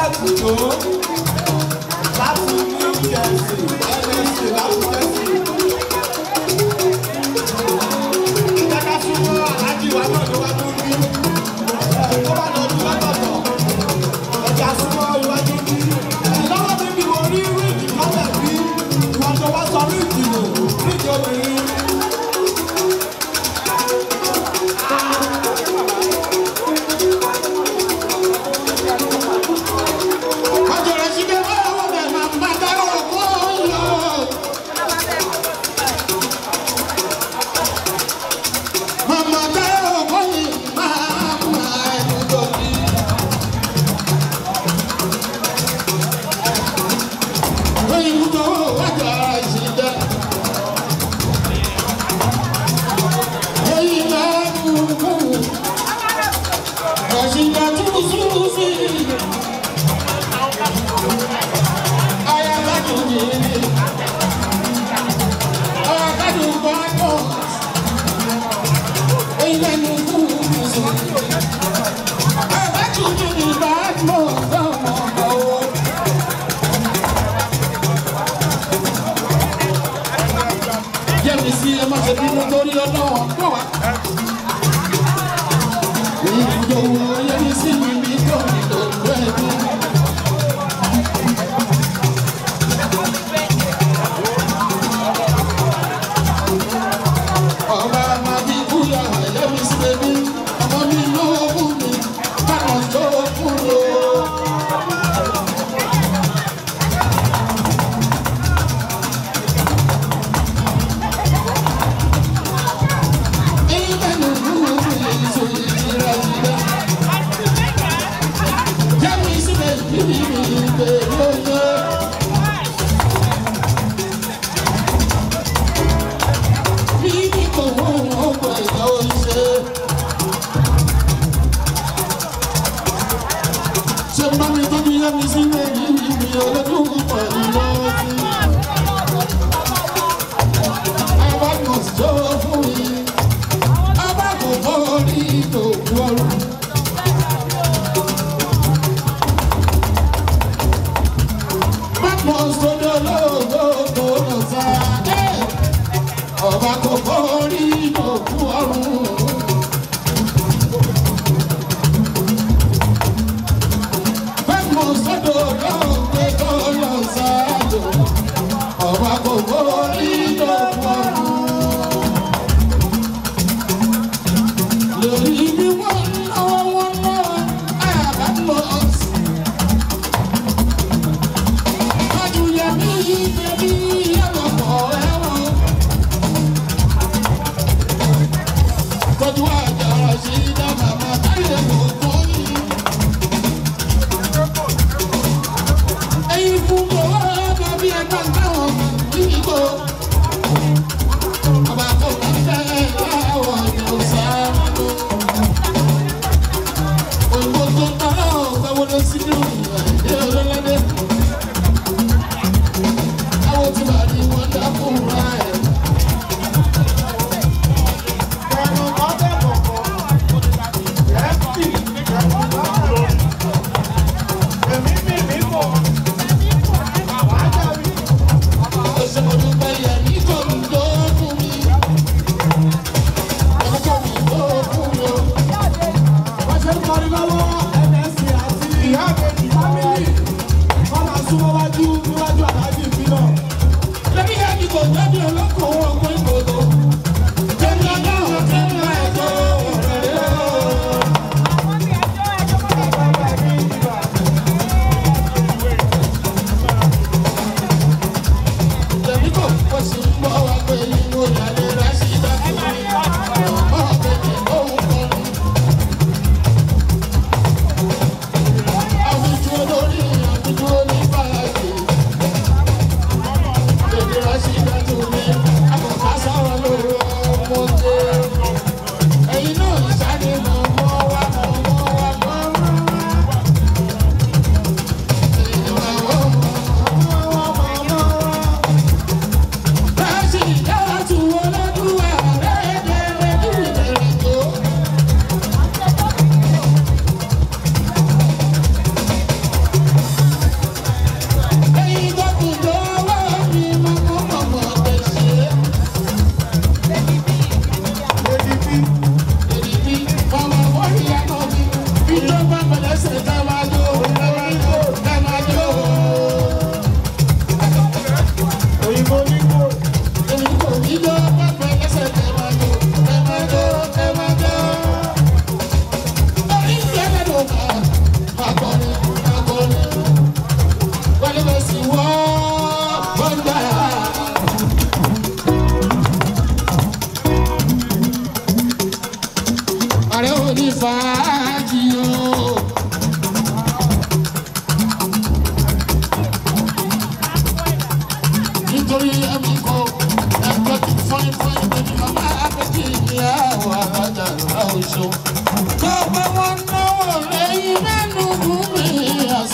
àlùjọ láti new jersey nsa láti jersey. ìjọba súnmọ́ alájí wa náà ló wá tó ń bí. ó wà lọ́dún lọ́tọ̀ọ̀tọ̀ ẹ̀jẹ̀ súnmọ́ iwájú bí. ìlọ́wọ́ mi bí mo rí ríìkì lọ́tẹ̀ bí ìwọ̀n tó wá sọ ríìkì lò ríìkì obìnrin. Jẹ́mi sí ẹ má ṣe bínú torí ọlọ́wọ́ pọ̀ wá. Ìjọ wo yẹ́mi sí mi ní tóbi tó bẹ́ẹ̀ ni. Ọba máa bí kúyà yẹ́mi sí bẹ́bí. Ọmọ mi ló kú mi, bákan tó kú lò. Ọba kò kórìí ìdòkú ọrùn. Vamos a dolor,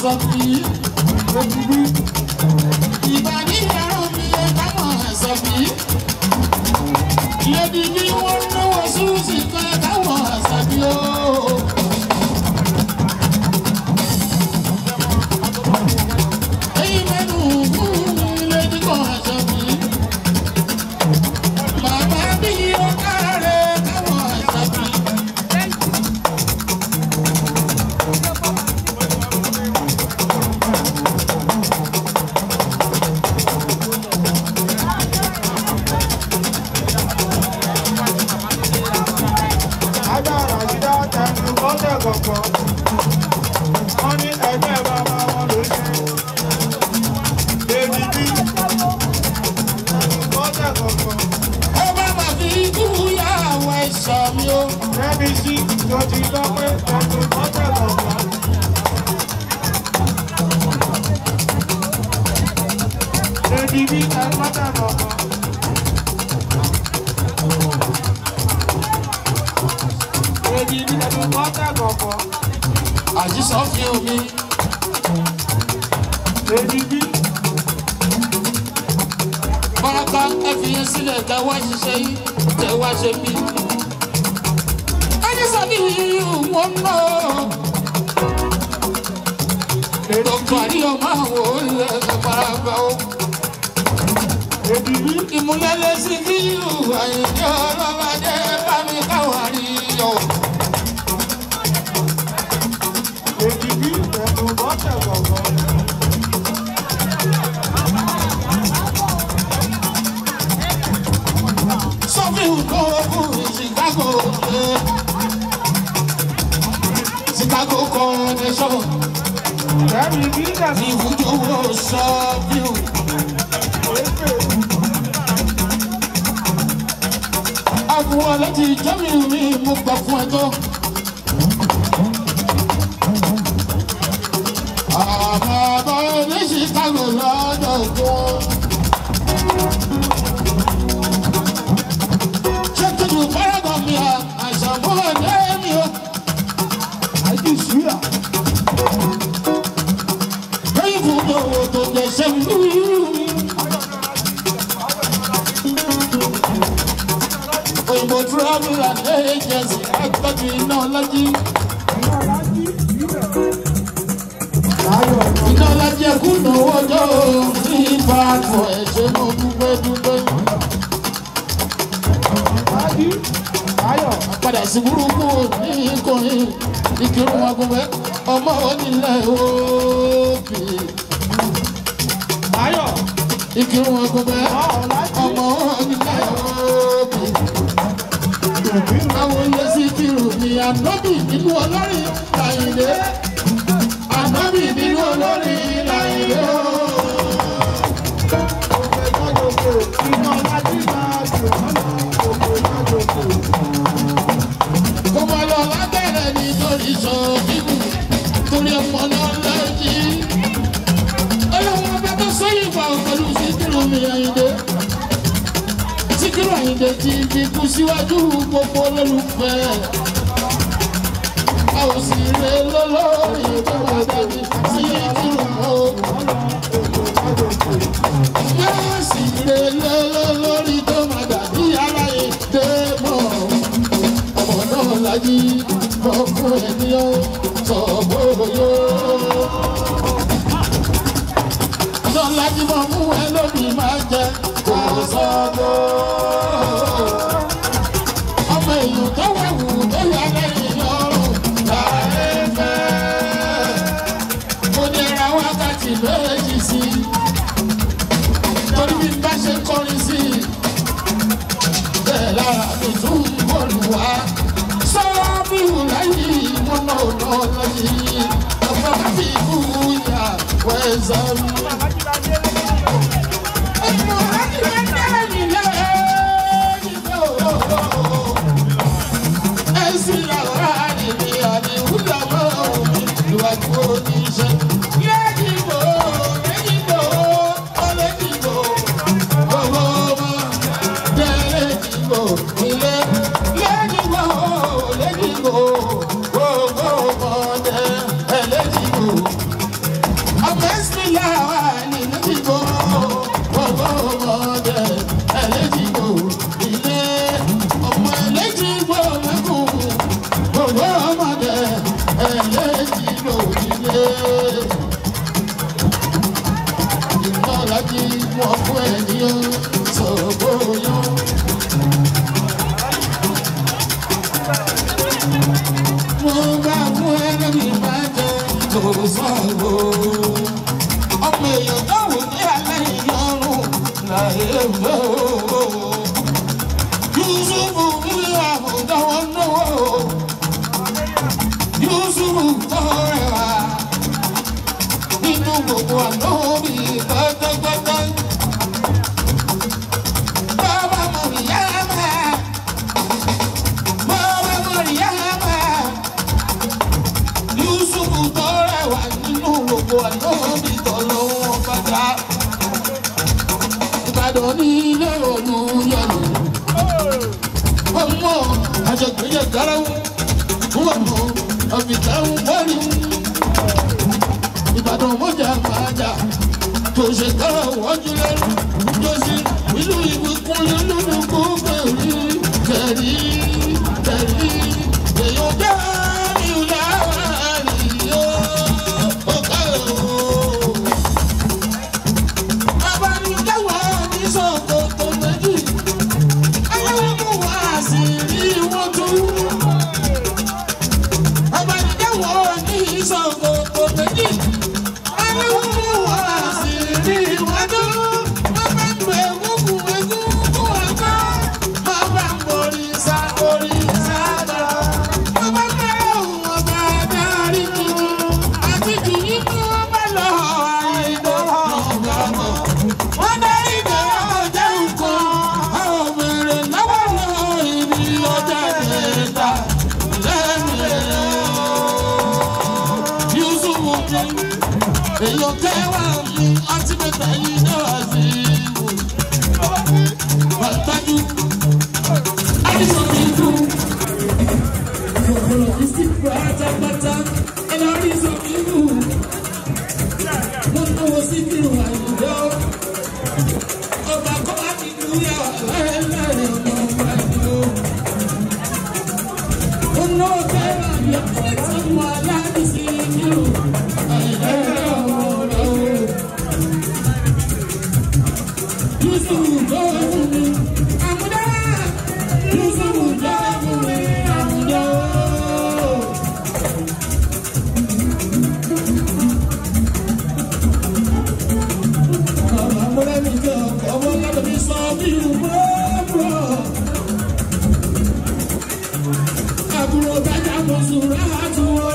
àṣàbí. ìbàdí ìyàrá mi ẹ káwọn àṣàbí. lẹ́bi bí wọ́n náwó ṣúùṣì kan káwọn àṣàbí o. èyí mẹ́nu lẹ́bi kan àṣàbí. Màmá bí ó káre káwọn àṣàbí. agbára dídá tẹnu bọ́tẹ̀ kọ̀ọ̀kan wọ́n ní ẹgbẹ́ bàbá wọn ló ṣe èdè bí tẹnu bọ́tẹ̀ kọ̀ọ̀kan. Ó bá mà fi ikú yá àwọn ẹ̀ṣọ́ mi o. ẹbí sí tó ti lọ pé tẹnu bọ́tẹ̀ kọ̀ọ̀kan. èdè bí tẹnu bọ́tẹ̀ kọ̀ọ̀kan. èdè bí tẹnu bọ́tẹ̀ kọ̀ọ̀kan. Àjíṣọ́ fi omi. èdè bí Báraka ẹ fi yẹn sílẹ̀ kẹ́ wá ṣiṣẹ́ yìí kẹ́ wá ṣe mí. Ẹni sọ́bí wọn náà. Dọ́kítọ̀ àríyọ̀ máa wò ó lẹ́nu paraba o. èdè bí Ìmúlẹ̀lẹ̀ sí kí ìlú àyìnjẹ́ ọlọ́mọdé bá mi káwọn àríyọ̀. èdè bí tẹnu bọ́tẹ̀ kọ̀ọ̀kan. Sọ́fíù kó fún Chicago. eh. Chicago connection. ẹbí bí tẹnu Ìwújowó sọ́fíù. Àbúrò láti jẹ́mi mi mú gbà fún ẹjọ́. Àbàbà ní Chicago lọ́dọ̀ tó. Ṣé tuntun fẹ́ràn mi à? Àìsàn mọ́ ẹ̀dẹ́ mi o. àìdí ìṣúyà. Lẹ́yìn fún owó tó jẹ ṣe ń lú. Òyìnbó travel and agency ẹgbẹ́jú iná lọ́jí. Iná lọ́jí ẹkú náwó ọjọ́ ní ìbáàkọ̀ ẹ̀ṣẹ̀ mọ́ dúpẹ́ dúpẹ́. Adi, Ayọ̀, Padà sí burúkú ní ìkọyìn ìkírun agunbẹ́ ọmọ onílẹ̀ òbí. Ayọ̀, Ìkírun agunbẹ́ ọmọ onílẹ̀ òbí. Àwọn ilé sí kírun ní ànábì nínú olórin láyìnlé. Ànábì nínú olórin láyìnlé o. iná láti máa dùn ọ́nà òkè ládòkè. Kó máa lọ lábẹ́rẹ́ nítorí sọ kíkù torí ọmọ náà lọ́jì. Ọlọ́run ọba tó sọ́yìn wà pẹ̀lú síkírù mi àyìndé. Síkírù àyìndé ti fi kú síwájú gbogbo olólùfẹ́. A ò sì rè lọ́lọ́rì tó wà dájú síkírù mọ́. Yóò sì rè lọ́lọ́rì tó má dàbí aláyé dé mọ́ ọmọ náà láyé mọ fún ènìyàn sọ bóyó. Sọlájí mọ mú ẹ lómi máa jẹ kò sọ́gbó. Ọmọ èèyàn tó wà wù tó yà lẹ́yìn lọ́rùn láyé fẹ́. Mo ní ra wákàtí méjì sí i. Torí bí n bá ṣe kọrin sí i bẹ́ẹ̀ lára mi tún bọ̀lù wá. Sọ́wọ́ bí wùláyì wọn náà lọ lọ́yìn. Ọ̀pọ̀ bá fi kú ìyá wẹ̀ẹ́sà mi. Ẹ̀mọ̀ láti lè tẹ́lẹ̀ mi lẹ́yìn tó. Ẹ̀sìn làwọn àdìmí àdìwúlọ̀ mọ́ mi níwájú oníṣẹ́. Lẹ́yìn bò, lẹ́yìn bò, ọlẹ́yìn bò, owó mọ́ lẹ́yìnbó ilé lẹ́yìnbó lẹ́yìnbó gbogbo ọmọdé ẹlẹ́yìnbó ẹlẹ́jì lòdìlé. ìmọ̀lájí wọ́n fún ẹ̀yìn sọ̀gbọ́yọ́. mo bá fún ẹlẹ́mi máa jẹ tó sọ̀rọ̀. ọmọ èèyàn dáwọ̀ ní alẹ́ ìyọrùn láyé fẹ́ o. yusufu ní àbùdá wọn náwó. yusufu tọrẹ wa nínú gbogbo àná mi pátápátá. bàbá mọ̀ríyá máa. bàbá mọ̀ríyá máa. yusufu tọrẹ wa nínú gbogbo àná mi tọ̀lọ́ wọn pátá. ìbàdàn ní ilé olùyọ̀lù. ọmọ àjọgbéyẹ garawu. ọmọ ọ̀fìtàwọn wọ́ọ̀rì ìbàdàn mọ́jà májà tó ṣe ká wájú lẹ́rù tó ṣe ìlú ìwé kúnlẹ̀ lónìí kó bẹ̀rí kẹ̀rí kẹ̀rí èèyàn dá mi láàárín yóò ọ̀gá o. bàbá mi dáwọ́ ní sọ̀kò tó méjì aláwọ̀ mú wá sí rí wọ́n tú. bàbá mi dáwọ́ ní sọ̀kò tó méjì. èèyàn kẹwàá ní ọtí mẹ́ta yìí náà sí ìwò pàtàkì àdìsàn mi dùn kòkòrò ìsì pátápátá ẹnà àdìsàn mi dùn mo náwó sí kírun àyùjọ ọba kọ́ láti dúyà lẹ́lẹ́rẹ́ ọmọ ọba ìlú mo náwó kẹwàá ní ọtí mẹ́ta mọ́ aládìsí kírun. Àbúrò bàjá mo sùn ráhàtú o.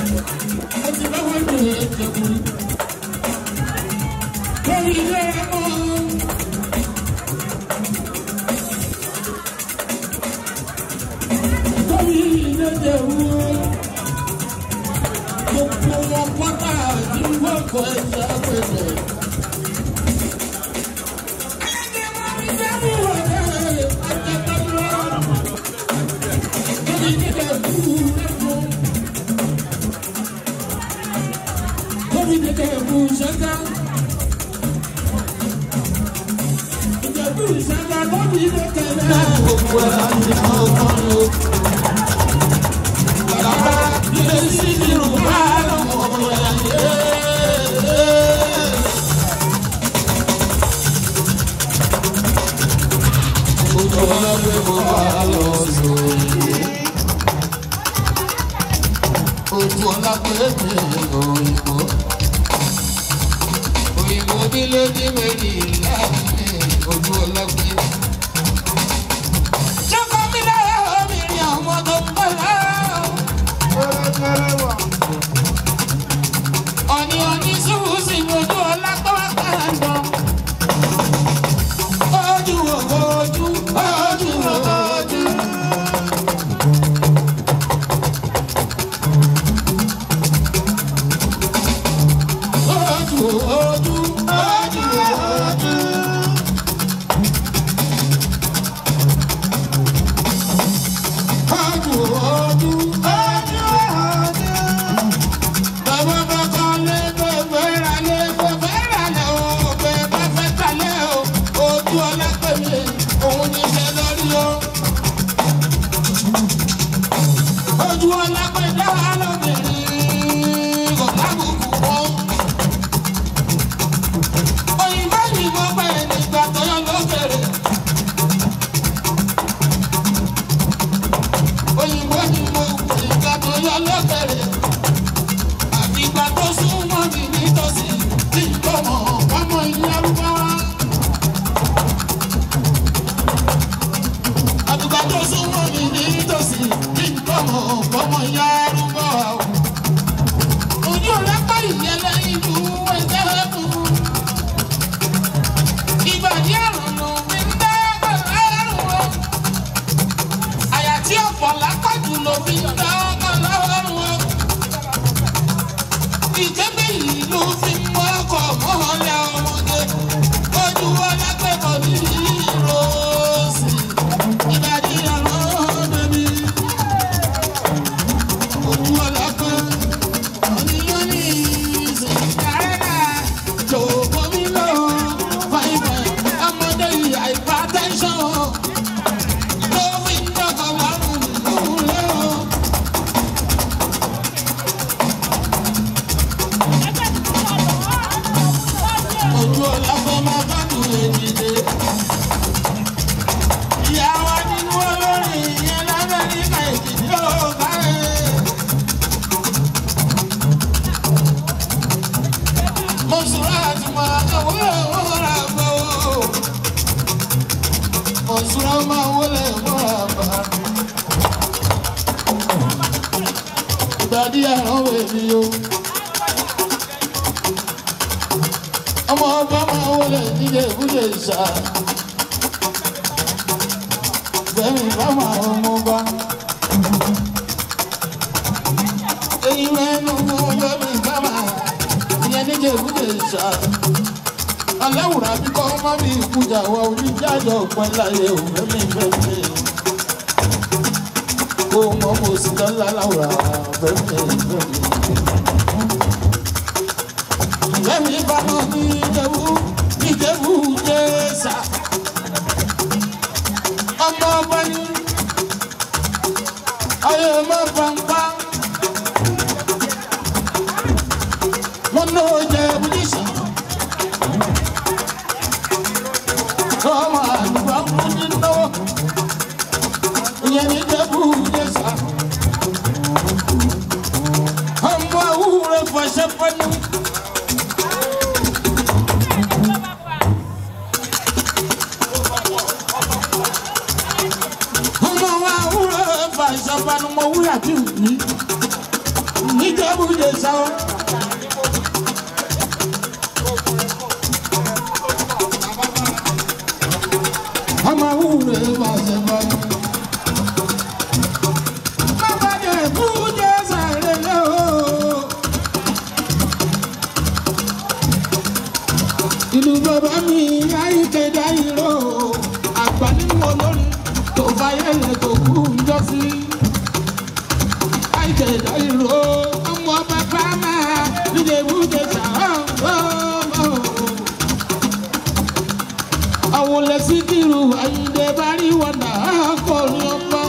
Lórí ilé ẹ̀kọ́ kọ ẹja pẹ̀lẹ́. Gbogbo ẹ̀ láti mọ ọkùnrin o. Ilé sí ni rúbá lọ́wọ́ ẹ̀ yé. Gbogbo ọlọ́gbẹ́ mo bá lọ sórí. Ojú ọlágbẹ́ mi òyìnbó. Òyìnbó bí ló ní méjì láàrin ojú ọlágbẹ́. Ṣọ́kọ́ mi lára obìnrin ọmọ tó ń bọ̀ lára. Ọ̀ni ọ̀ni sùúrù sí ojú ọlágbẹ́ wá kàrà Ojú ojú ojú ojú. Ojú ojú ojú ojú. Ojú ojú ojú ojú. Bàbá bá kọ́ lé tó fẹ́ra lé kó fẹ́ra lé o, bẹ́ẹ̀ bá fẹ́ kalẹ̀ o, ojú ọlápẹ̀lẹ̀ òun ní ṣe lórí o. Ojú ọlápẹ̀lẹ̀ wà lóbìnrin kò lábùkù wọn. Òyìnbó ni mo pẹ̀ nígbà tó yọ lókèrè. Òyìnbó ni mo pẹ̀ nígbà tó yọ lókèrè àfìgbà tó súnmọ́ mi nítòsí tí n tó mọ̀ ọmọ ilé arúgbáwá. àfìgbà tó súnmọ́ mi nítòsí tí n tó mọ̀ ọmọ ilé arúgbáwá. ojú rẹ̀ pẹ́ ìyẹn lẹ́yìn ìlú ẹ̀jẹ̀ ẹ̀kú. ìbàdí àrùn ló fi ń dá ọlọ́run o. àyà tí ọ̀pọ̀ lápájù ló fi ń dá ọlọ́run o ìjẹ́bí yìí ló fi ń mú ọkọ̀ mọ́lẹ̀ ọmọdé ojú ọlágbẹ́kọ̀ ní ìrọ̀sì ìbàdí ọ̀rọ̀ bẹ̀bí ojú ọlágbẹ́ oníyàn ní ìsìnkárẹ́nà jòkó mi lọ fàìfàì ọmọdé yìí hypertension ló fi ń dọ́kọ̀ lọ́rùn lóhùn lẹ́wọ̀n. ojú ọlọ́fọ́ máa bá dùn èjìdé. ìyá wa nínú olórin ìyẹn lamẹ́ríkà èjìdé ó bárẹ̀. mo sùrọ̀ àti mọ owó owó rà bọ̀ o. mo sùrọ̀ máa wọlé mọ́ra bá. ìgbà díẹ̀ rán wèmí o. ọmọ ọba máa wọlé nílé ìbúlé ìṣá bẹ́ẹ̀ni bá máa ọmọ ọba èyí mẹ́nu mú bẹ́ẹ̀ni bá máa ìyẹn nílé ìbúlé ìṣá aláwùrán bí kọ́ má bí ìkújà wa oníjáde ọ̀pẹ láyé òfẹ́mi fẹ́mi kó mọ́ mo sì lọ́la láwùrán fẹ́mi fẹ́mi lẹ́mi ìbámu ní ìjẹ̀bú ìjẹ̀bú jẹ́sà. ọmọ ọba ní ayé má pàmpá. mo ní o jẹ bùdíṣà. ọmọ àdúgbò fún ní náwó. ìyẹn ní ìjẹ̀bú jẹ́sà. ọmọ àwùrẹ́ fọṣẹ́ pẹ́ẹ́nù. ọmọ wa wúlò ẹ̀fà ìṣàpanu mọ wúlò àti òní níjẹ́bù lè sá ọ. ọmọ wúlò ẹ̀fà ìṣàpanu. bàbá dẹ̀ kú jẹ́ sàrẹ̀ lẹ́ o. àwọn lè sí kírun àyíǹde bá rí wọn nà á kò ní ọmọ.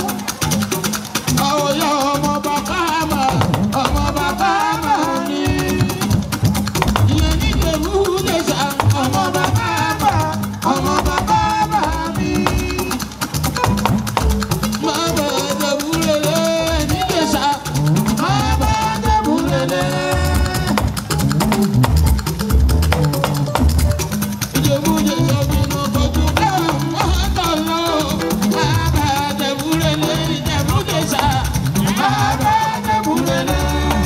àwọn ya ọmọ bàbá mà ọmọ bàbá mà ní. ìyẹn ní ìdèmú lè ṣá ọmọ bàbá mà ọmọ bàbá mà ní. má bàa dẹ̀bú lélẹ̀ ní lè ṣá má bàa dẹ̀bú lélẹ̀. ìdèmú lè ṣá bí mo tọ́jú bẹ́ẹ̀ mọ́ tọ̀ lọ. má bàa dẹ̀bú lélẹ̀ ìdèmú lè ṣá má bàa dẹ̀bú lélẹ̀.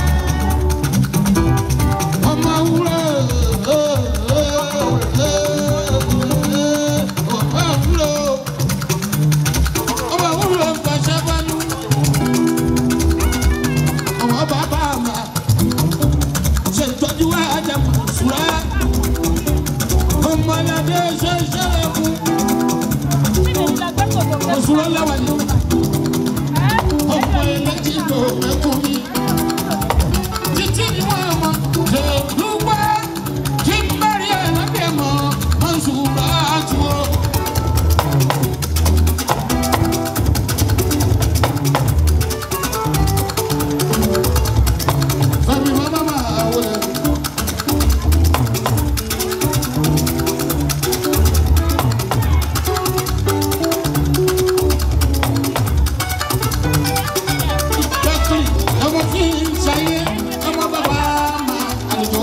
ọmọ wúrọ̀ ọmọ wúrọ̀ ọmọ wúrọ̀ ń pàṣẹ bánú ọmọ bàbá àmà ṣe ìtọ́jú wa àjẹmọ̀ ṣùrà ọmọlẹ́dẹ́ ṣe ṣẹlẹ̀ fún òṣùrọ̀ lẹ́wà ni ọmọ ẹlẹ́jì tó mẹ́kún mi títí ni wọ́n mọ̀ ṣe lùgbà kí mẹ́rin ẹ̀lẹ́dẹ̀ mọ̀ ọ̀ṣùrà àtúwọ̀. Fẹ́mi mama máa wọlé. Bẹ́ẹ̀ni ọmọ tí ń ṣayé ọmọ bàbá máa àlejò.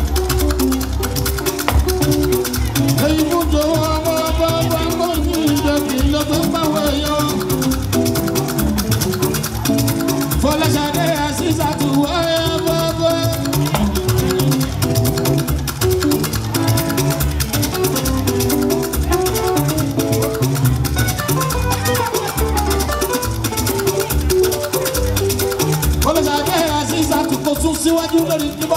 Èyí mú tó ọmọ bàbá mọ́ ní ìjọba ìlọ́gbẹ́ báwo yọ. Fọláṣadé àṣìṣàtú wáyé bàbá. Fọláṣadé àṣìṣàtú kò tún síwájú lórí kíbọ̀.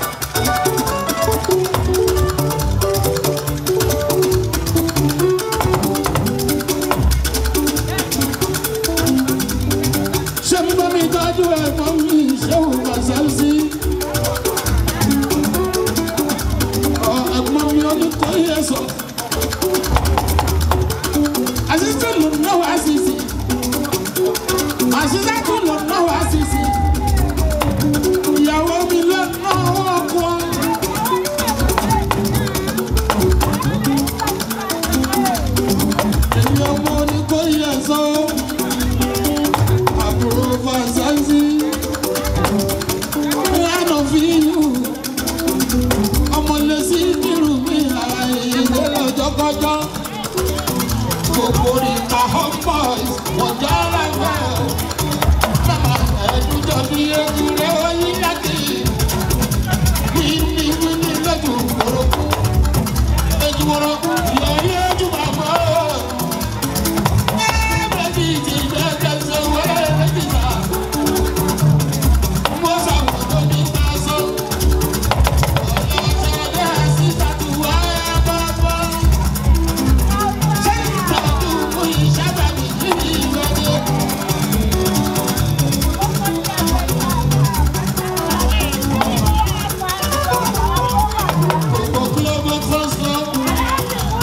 ṣé ń bọ́ mi tọ́jú ẹ̀gbọ́n mi ṣéwù bàṣẹ́sí. ẹ̀gbọ́n mi ò ní kó yẹ sọ. àṣìṣe ló ná wá sísì. àṣìṣe tó ló ná wá sísì. ìyàwó mi ló ná ọkọ. èmi ọmọ ní kó yẹ sọ àbúrò fàṣẹ́sì lánà fi yù ọmọ lè sí kírù mi lára ìdílé lọ́jọ́kọ́jọ́ gbogbo ìka hot boys ọjọ́ alágbá bàbá ẹ̀dújọ bí ewúrẹ́ oyin láti wíní wíní lójú wòrókù ojú wòrókù yẹ̀rí ojú bàbá ẹ̀ẹ́dẹ́gbẹ̀jì ti dẹ́gbẹ̀ ṣe wẹ́rẹ́ ti sá mo sàwọn tó ní ká sọ ọ̀làṣẹ́dẹ́ àṣìṣàtúwọ̀ ẹ̀ bàbá ṣé ìtọ́jú fún ìṣàbàmì níbi ìgbẹ́jẹ́. Gbogbo global trust law.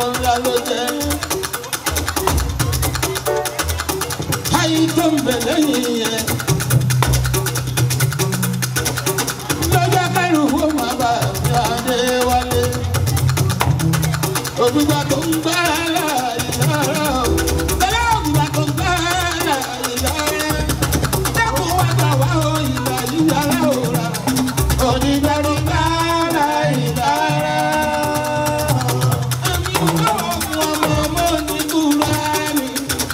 ńlá ló jẹ́. ayé tó ń bẹ̀ lẹ́yìn yẹn. lọ́jọ́ kẹrù ó máa bá mi adé wálé. òdùgbà tó ń gbá láàyè lára o. tẹ́lẹ̀ òdùgbà tó ń gbá láàyè lára. dẹ́kun wá gbà wá o ìlà yíyá láwòrán. òdìgbà tó ń gbá láàyè lára. àmì ọmọ ọmọ ọmọ ní kúránì.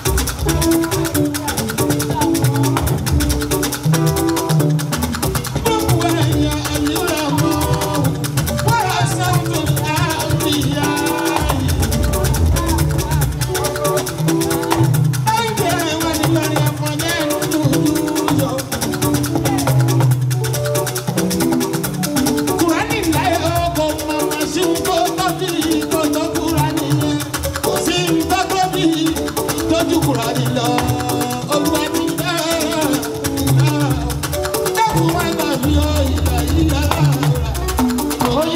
Kúránì lọ, olúwa ti dá, dákun wá gbà mí ó ìlà ìlà lára.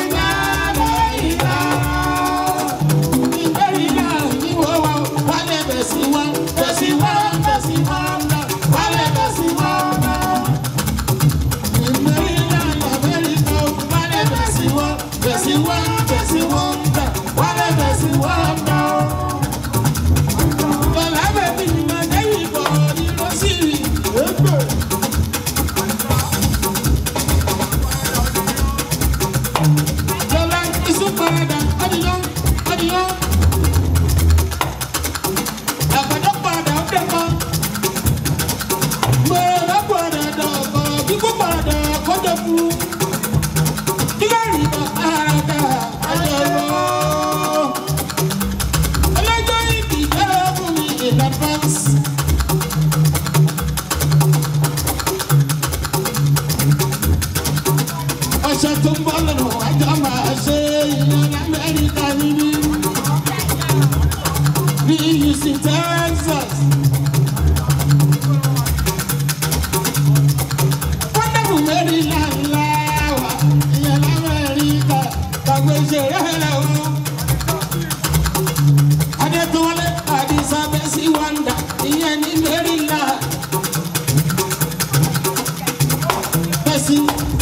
Lola, isu parada, adiyan, adiyan. Àgbàdo padà ó dẹ́kọ̀. Gbèrè padà dọ̀kọ̀, kíkó padà kọjọ fún. Kílẹ̀ rí bàbá àjọyọ̀. Ọlọ́jọ́ ìbí jẹ́ fún mi in advance. ọ̀sẹ̀ tó ń bọ̀ lọ́nà àjọ máa ṣe ìyẹn lamẹ́ríkà níbí. ní houston texas. wonderful maryland láwà ìyẹn lamẹ́ríkà kàwé ìṣeré rẹ̀ o. adétúwọlé àdìsá bẹ́sí wọ́ndà ìyẹn ní maryland. bẹ́sí.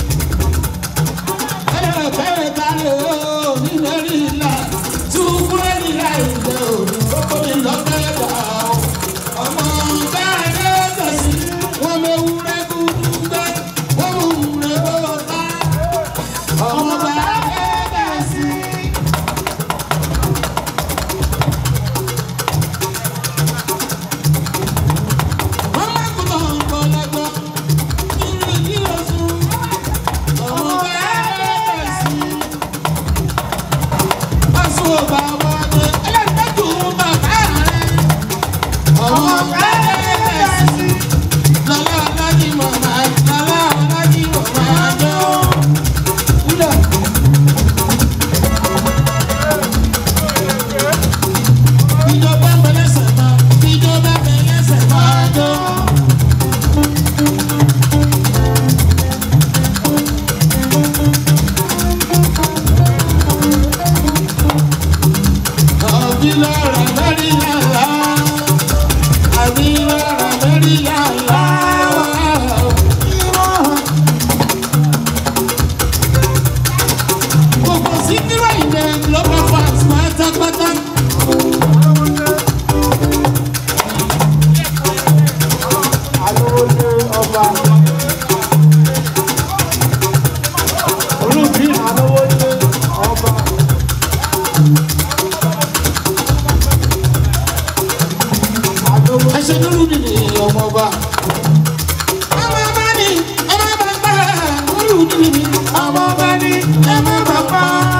ẹsẹ̀ dúró nìyí ọmọ ọba. ọmọ ọba ni ọmọ ọba gbà dúró nìyí ọmọ ọba ni ọmọ ọba gbà.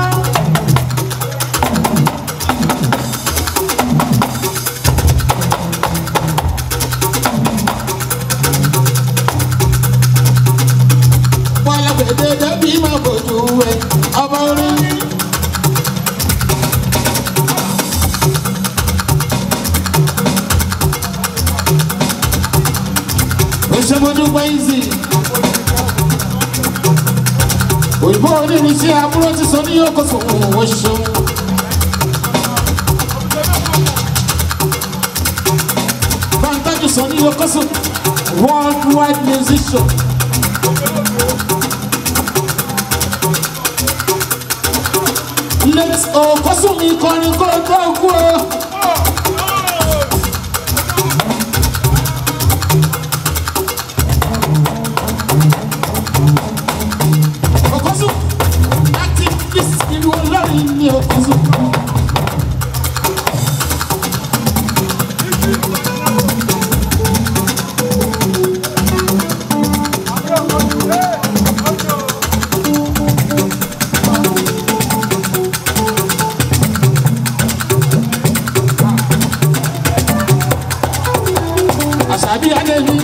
wọ́n lọ gbèdé débi máa bójú wẹ̀ ọba orin. Oṣèmọdún Wẹ́ńsì. Òyìnbó onírìnsí àbúrò ti sọ ní Yokoso wọ́n ṣeun. Sonny Okoso, worldwide musician. Let's Okoso mi kọrin kó tó kú o. Okoso, activist ìlú olórin ni Okoso. àṣàbí adémi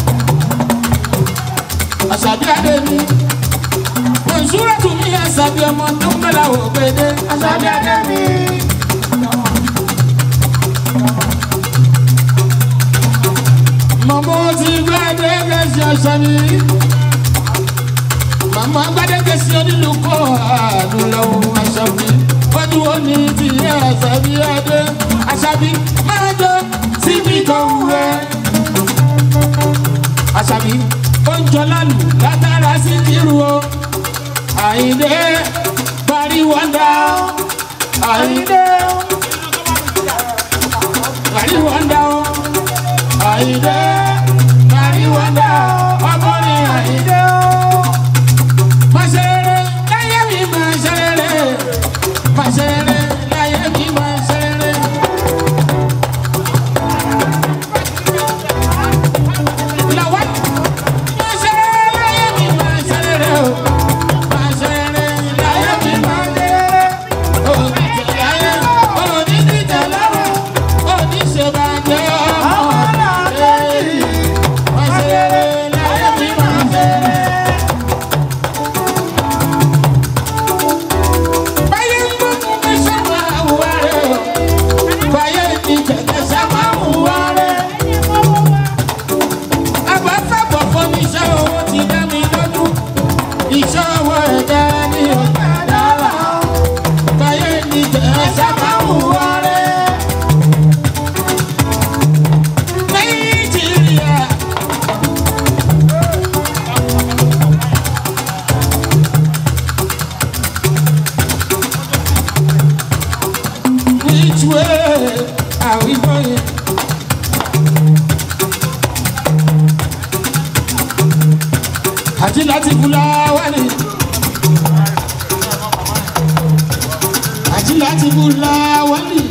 àṣàbí adémi òṣùrẹ́ tún mí àṣàbí ọmọ tó ń bẹ̀rẹ̀ wò gbèdé àṣàbí adémi. mọ̀mọ́ ti gbàdégé sí àṣàbí màmá gbàdégé sí onílùkọ́ àánú lọ́wọ́ àṣàbí ọdún òní ti yẹ àṣàbí adé àṣàbí máa jọ síbi tó wù ẹ́ àṣàbí oúnjẹ lálù látara sí kírun o àyíndé parí wọ́ndà o àyíndé parí wọ́ndà o àyíndé parí wọ́ndà o ọmọ ni àyíndé o. Màṣẹ́rẹ́ láyé mi máa ṣẹ́rẹ́ màṣẹ́rẹ́ láyé mi máa ṣẹ́rẹ́. Làwọn Iṣẹ́ ọwọ́ ẹ̀dá ni ọ̀gá dára. Báyé ni jẹ́ sábà wù wárẹ́. Nàìjíríà. Which way are we going? Àti láti Fúláwá ni. Àti láti Fúláwá ni.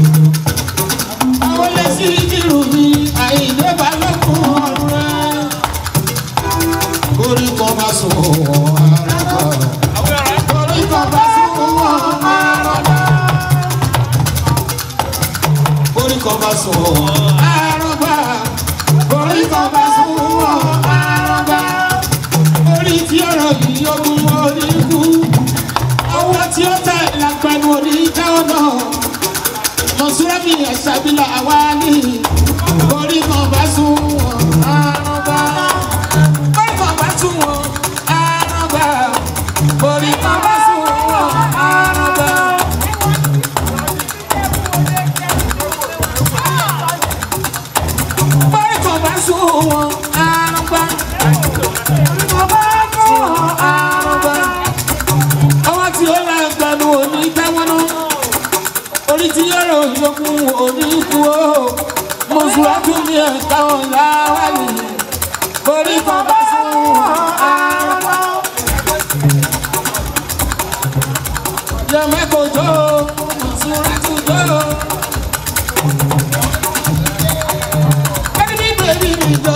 Àwọn lẹ́sìn kírù mi, àìdè balógun ọ̀run rẹ̀. Orí kan bá sùn wọ́n àrùkọ. Orí kan bá sùn wọ́n àrùkọ. Orí kan bá sùn wọ́n àrùkọ. Orí kan bá sùn wọ́n àrùkọ. Orí tí ọ̀rọ̀ yìí ogun orí kú. Ọwọ́ tí ó tẹ̀ lágbẹ́nu orí jáwọ́ náà. Mọ̀súrẹ́mì ẹ̀ṣàbílà àwa ní. Orí kan bá sùn wọ́n àrùkọ. Orí kan bá sùn wọ́n àrùkọ. Orí kan bá sùn wọ́n àrùkọ. Orí kan bá sùn wọ́n àrùkọ. Orí kan bá sùn wọ́n àrùkọ. Ọwọ́ tí ó là gbẹ̀nu òní tẹ́wọ́n náà orí tí yọrọ yọkun òní kú o mo sùrọ̀ tún ní ẹ̀ka ọ̀la wáyé orí kan bá sún àárọ̀. yẹmẹ kò jó mo sùrọ̀ tún jó. ẹni bí bèbí mi jó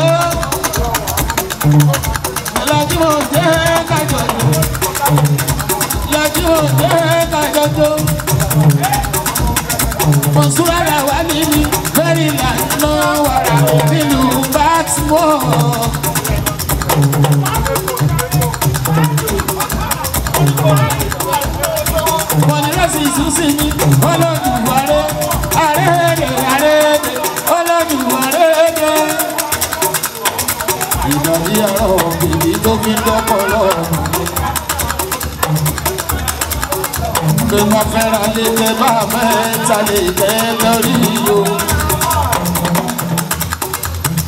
lọ́jú mo jẹ́ kájọ lọ́jú mo jẹ́ kájọ tó. Mọ̀súrádà wà níbi Maryland náà wàrà nílùú Baltimore. Mọ̀nìrẹ́sì ìsúnsìn mi, olódùwárẹ́, àrẹ́dẹ̀ àrẹ́dẹ̀, olódùwárẹ́dẹ̀. Ìdọ̀bí ọ̀rọ̀ bìbí tó fi dọ́kọ̀ lọ́rùn. pé má fẹ́ra lé tẹ bá mẹ́ta lè tẹ́ lórí o.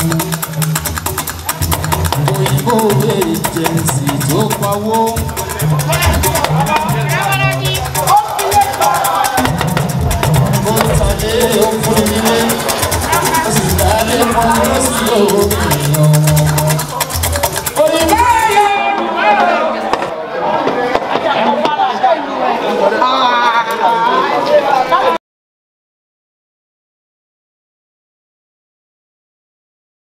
ìbò èjẹ̀sì tó pawó. Ó tàlé òfin nílé, ó sì dálé mọ́ sí òun.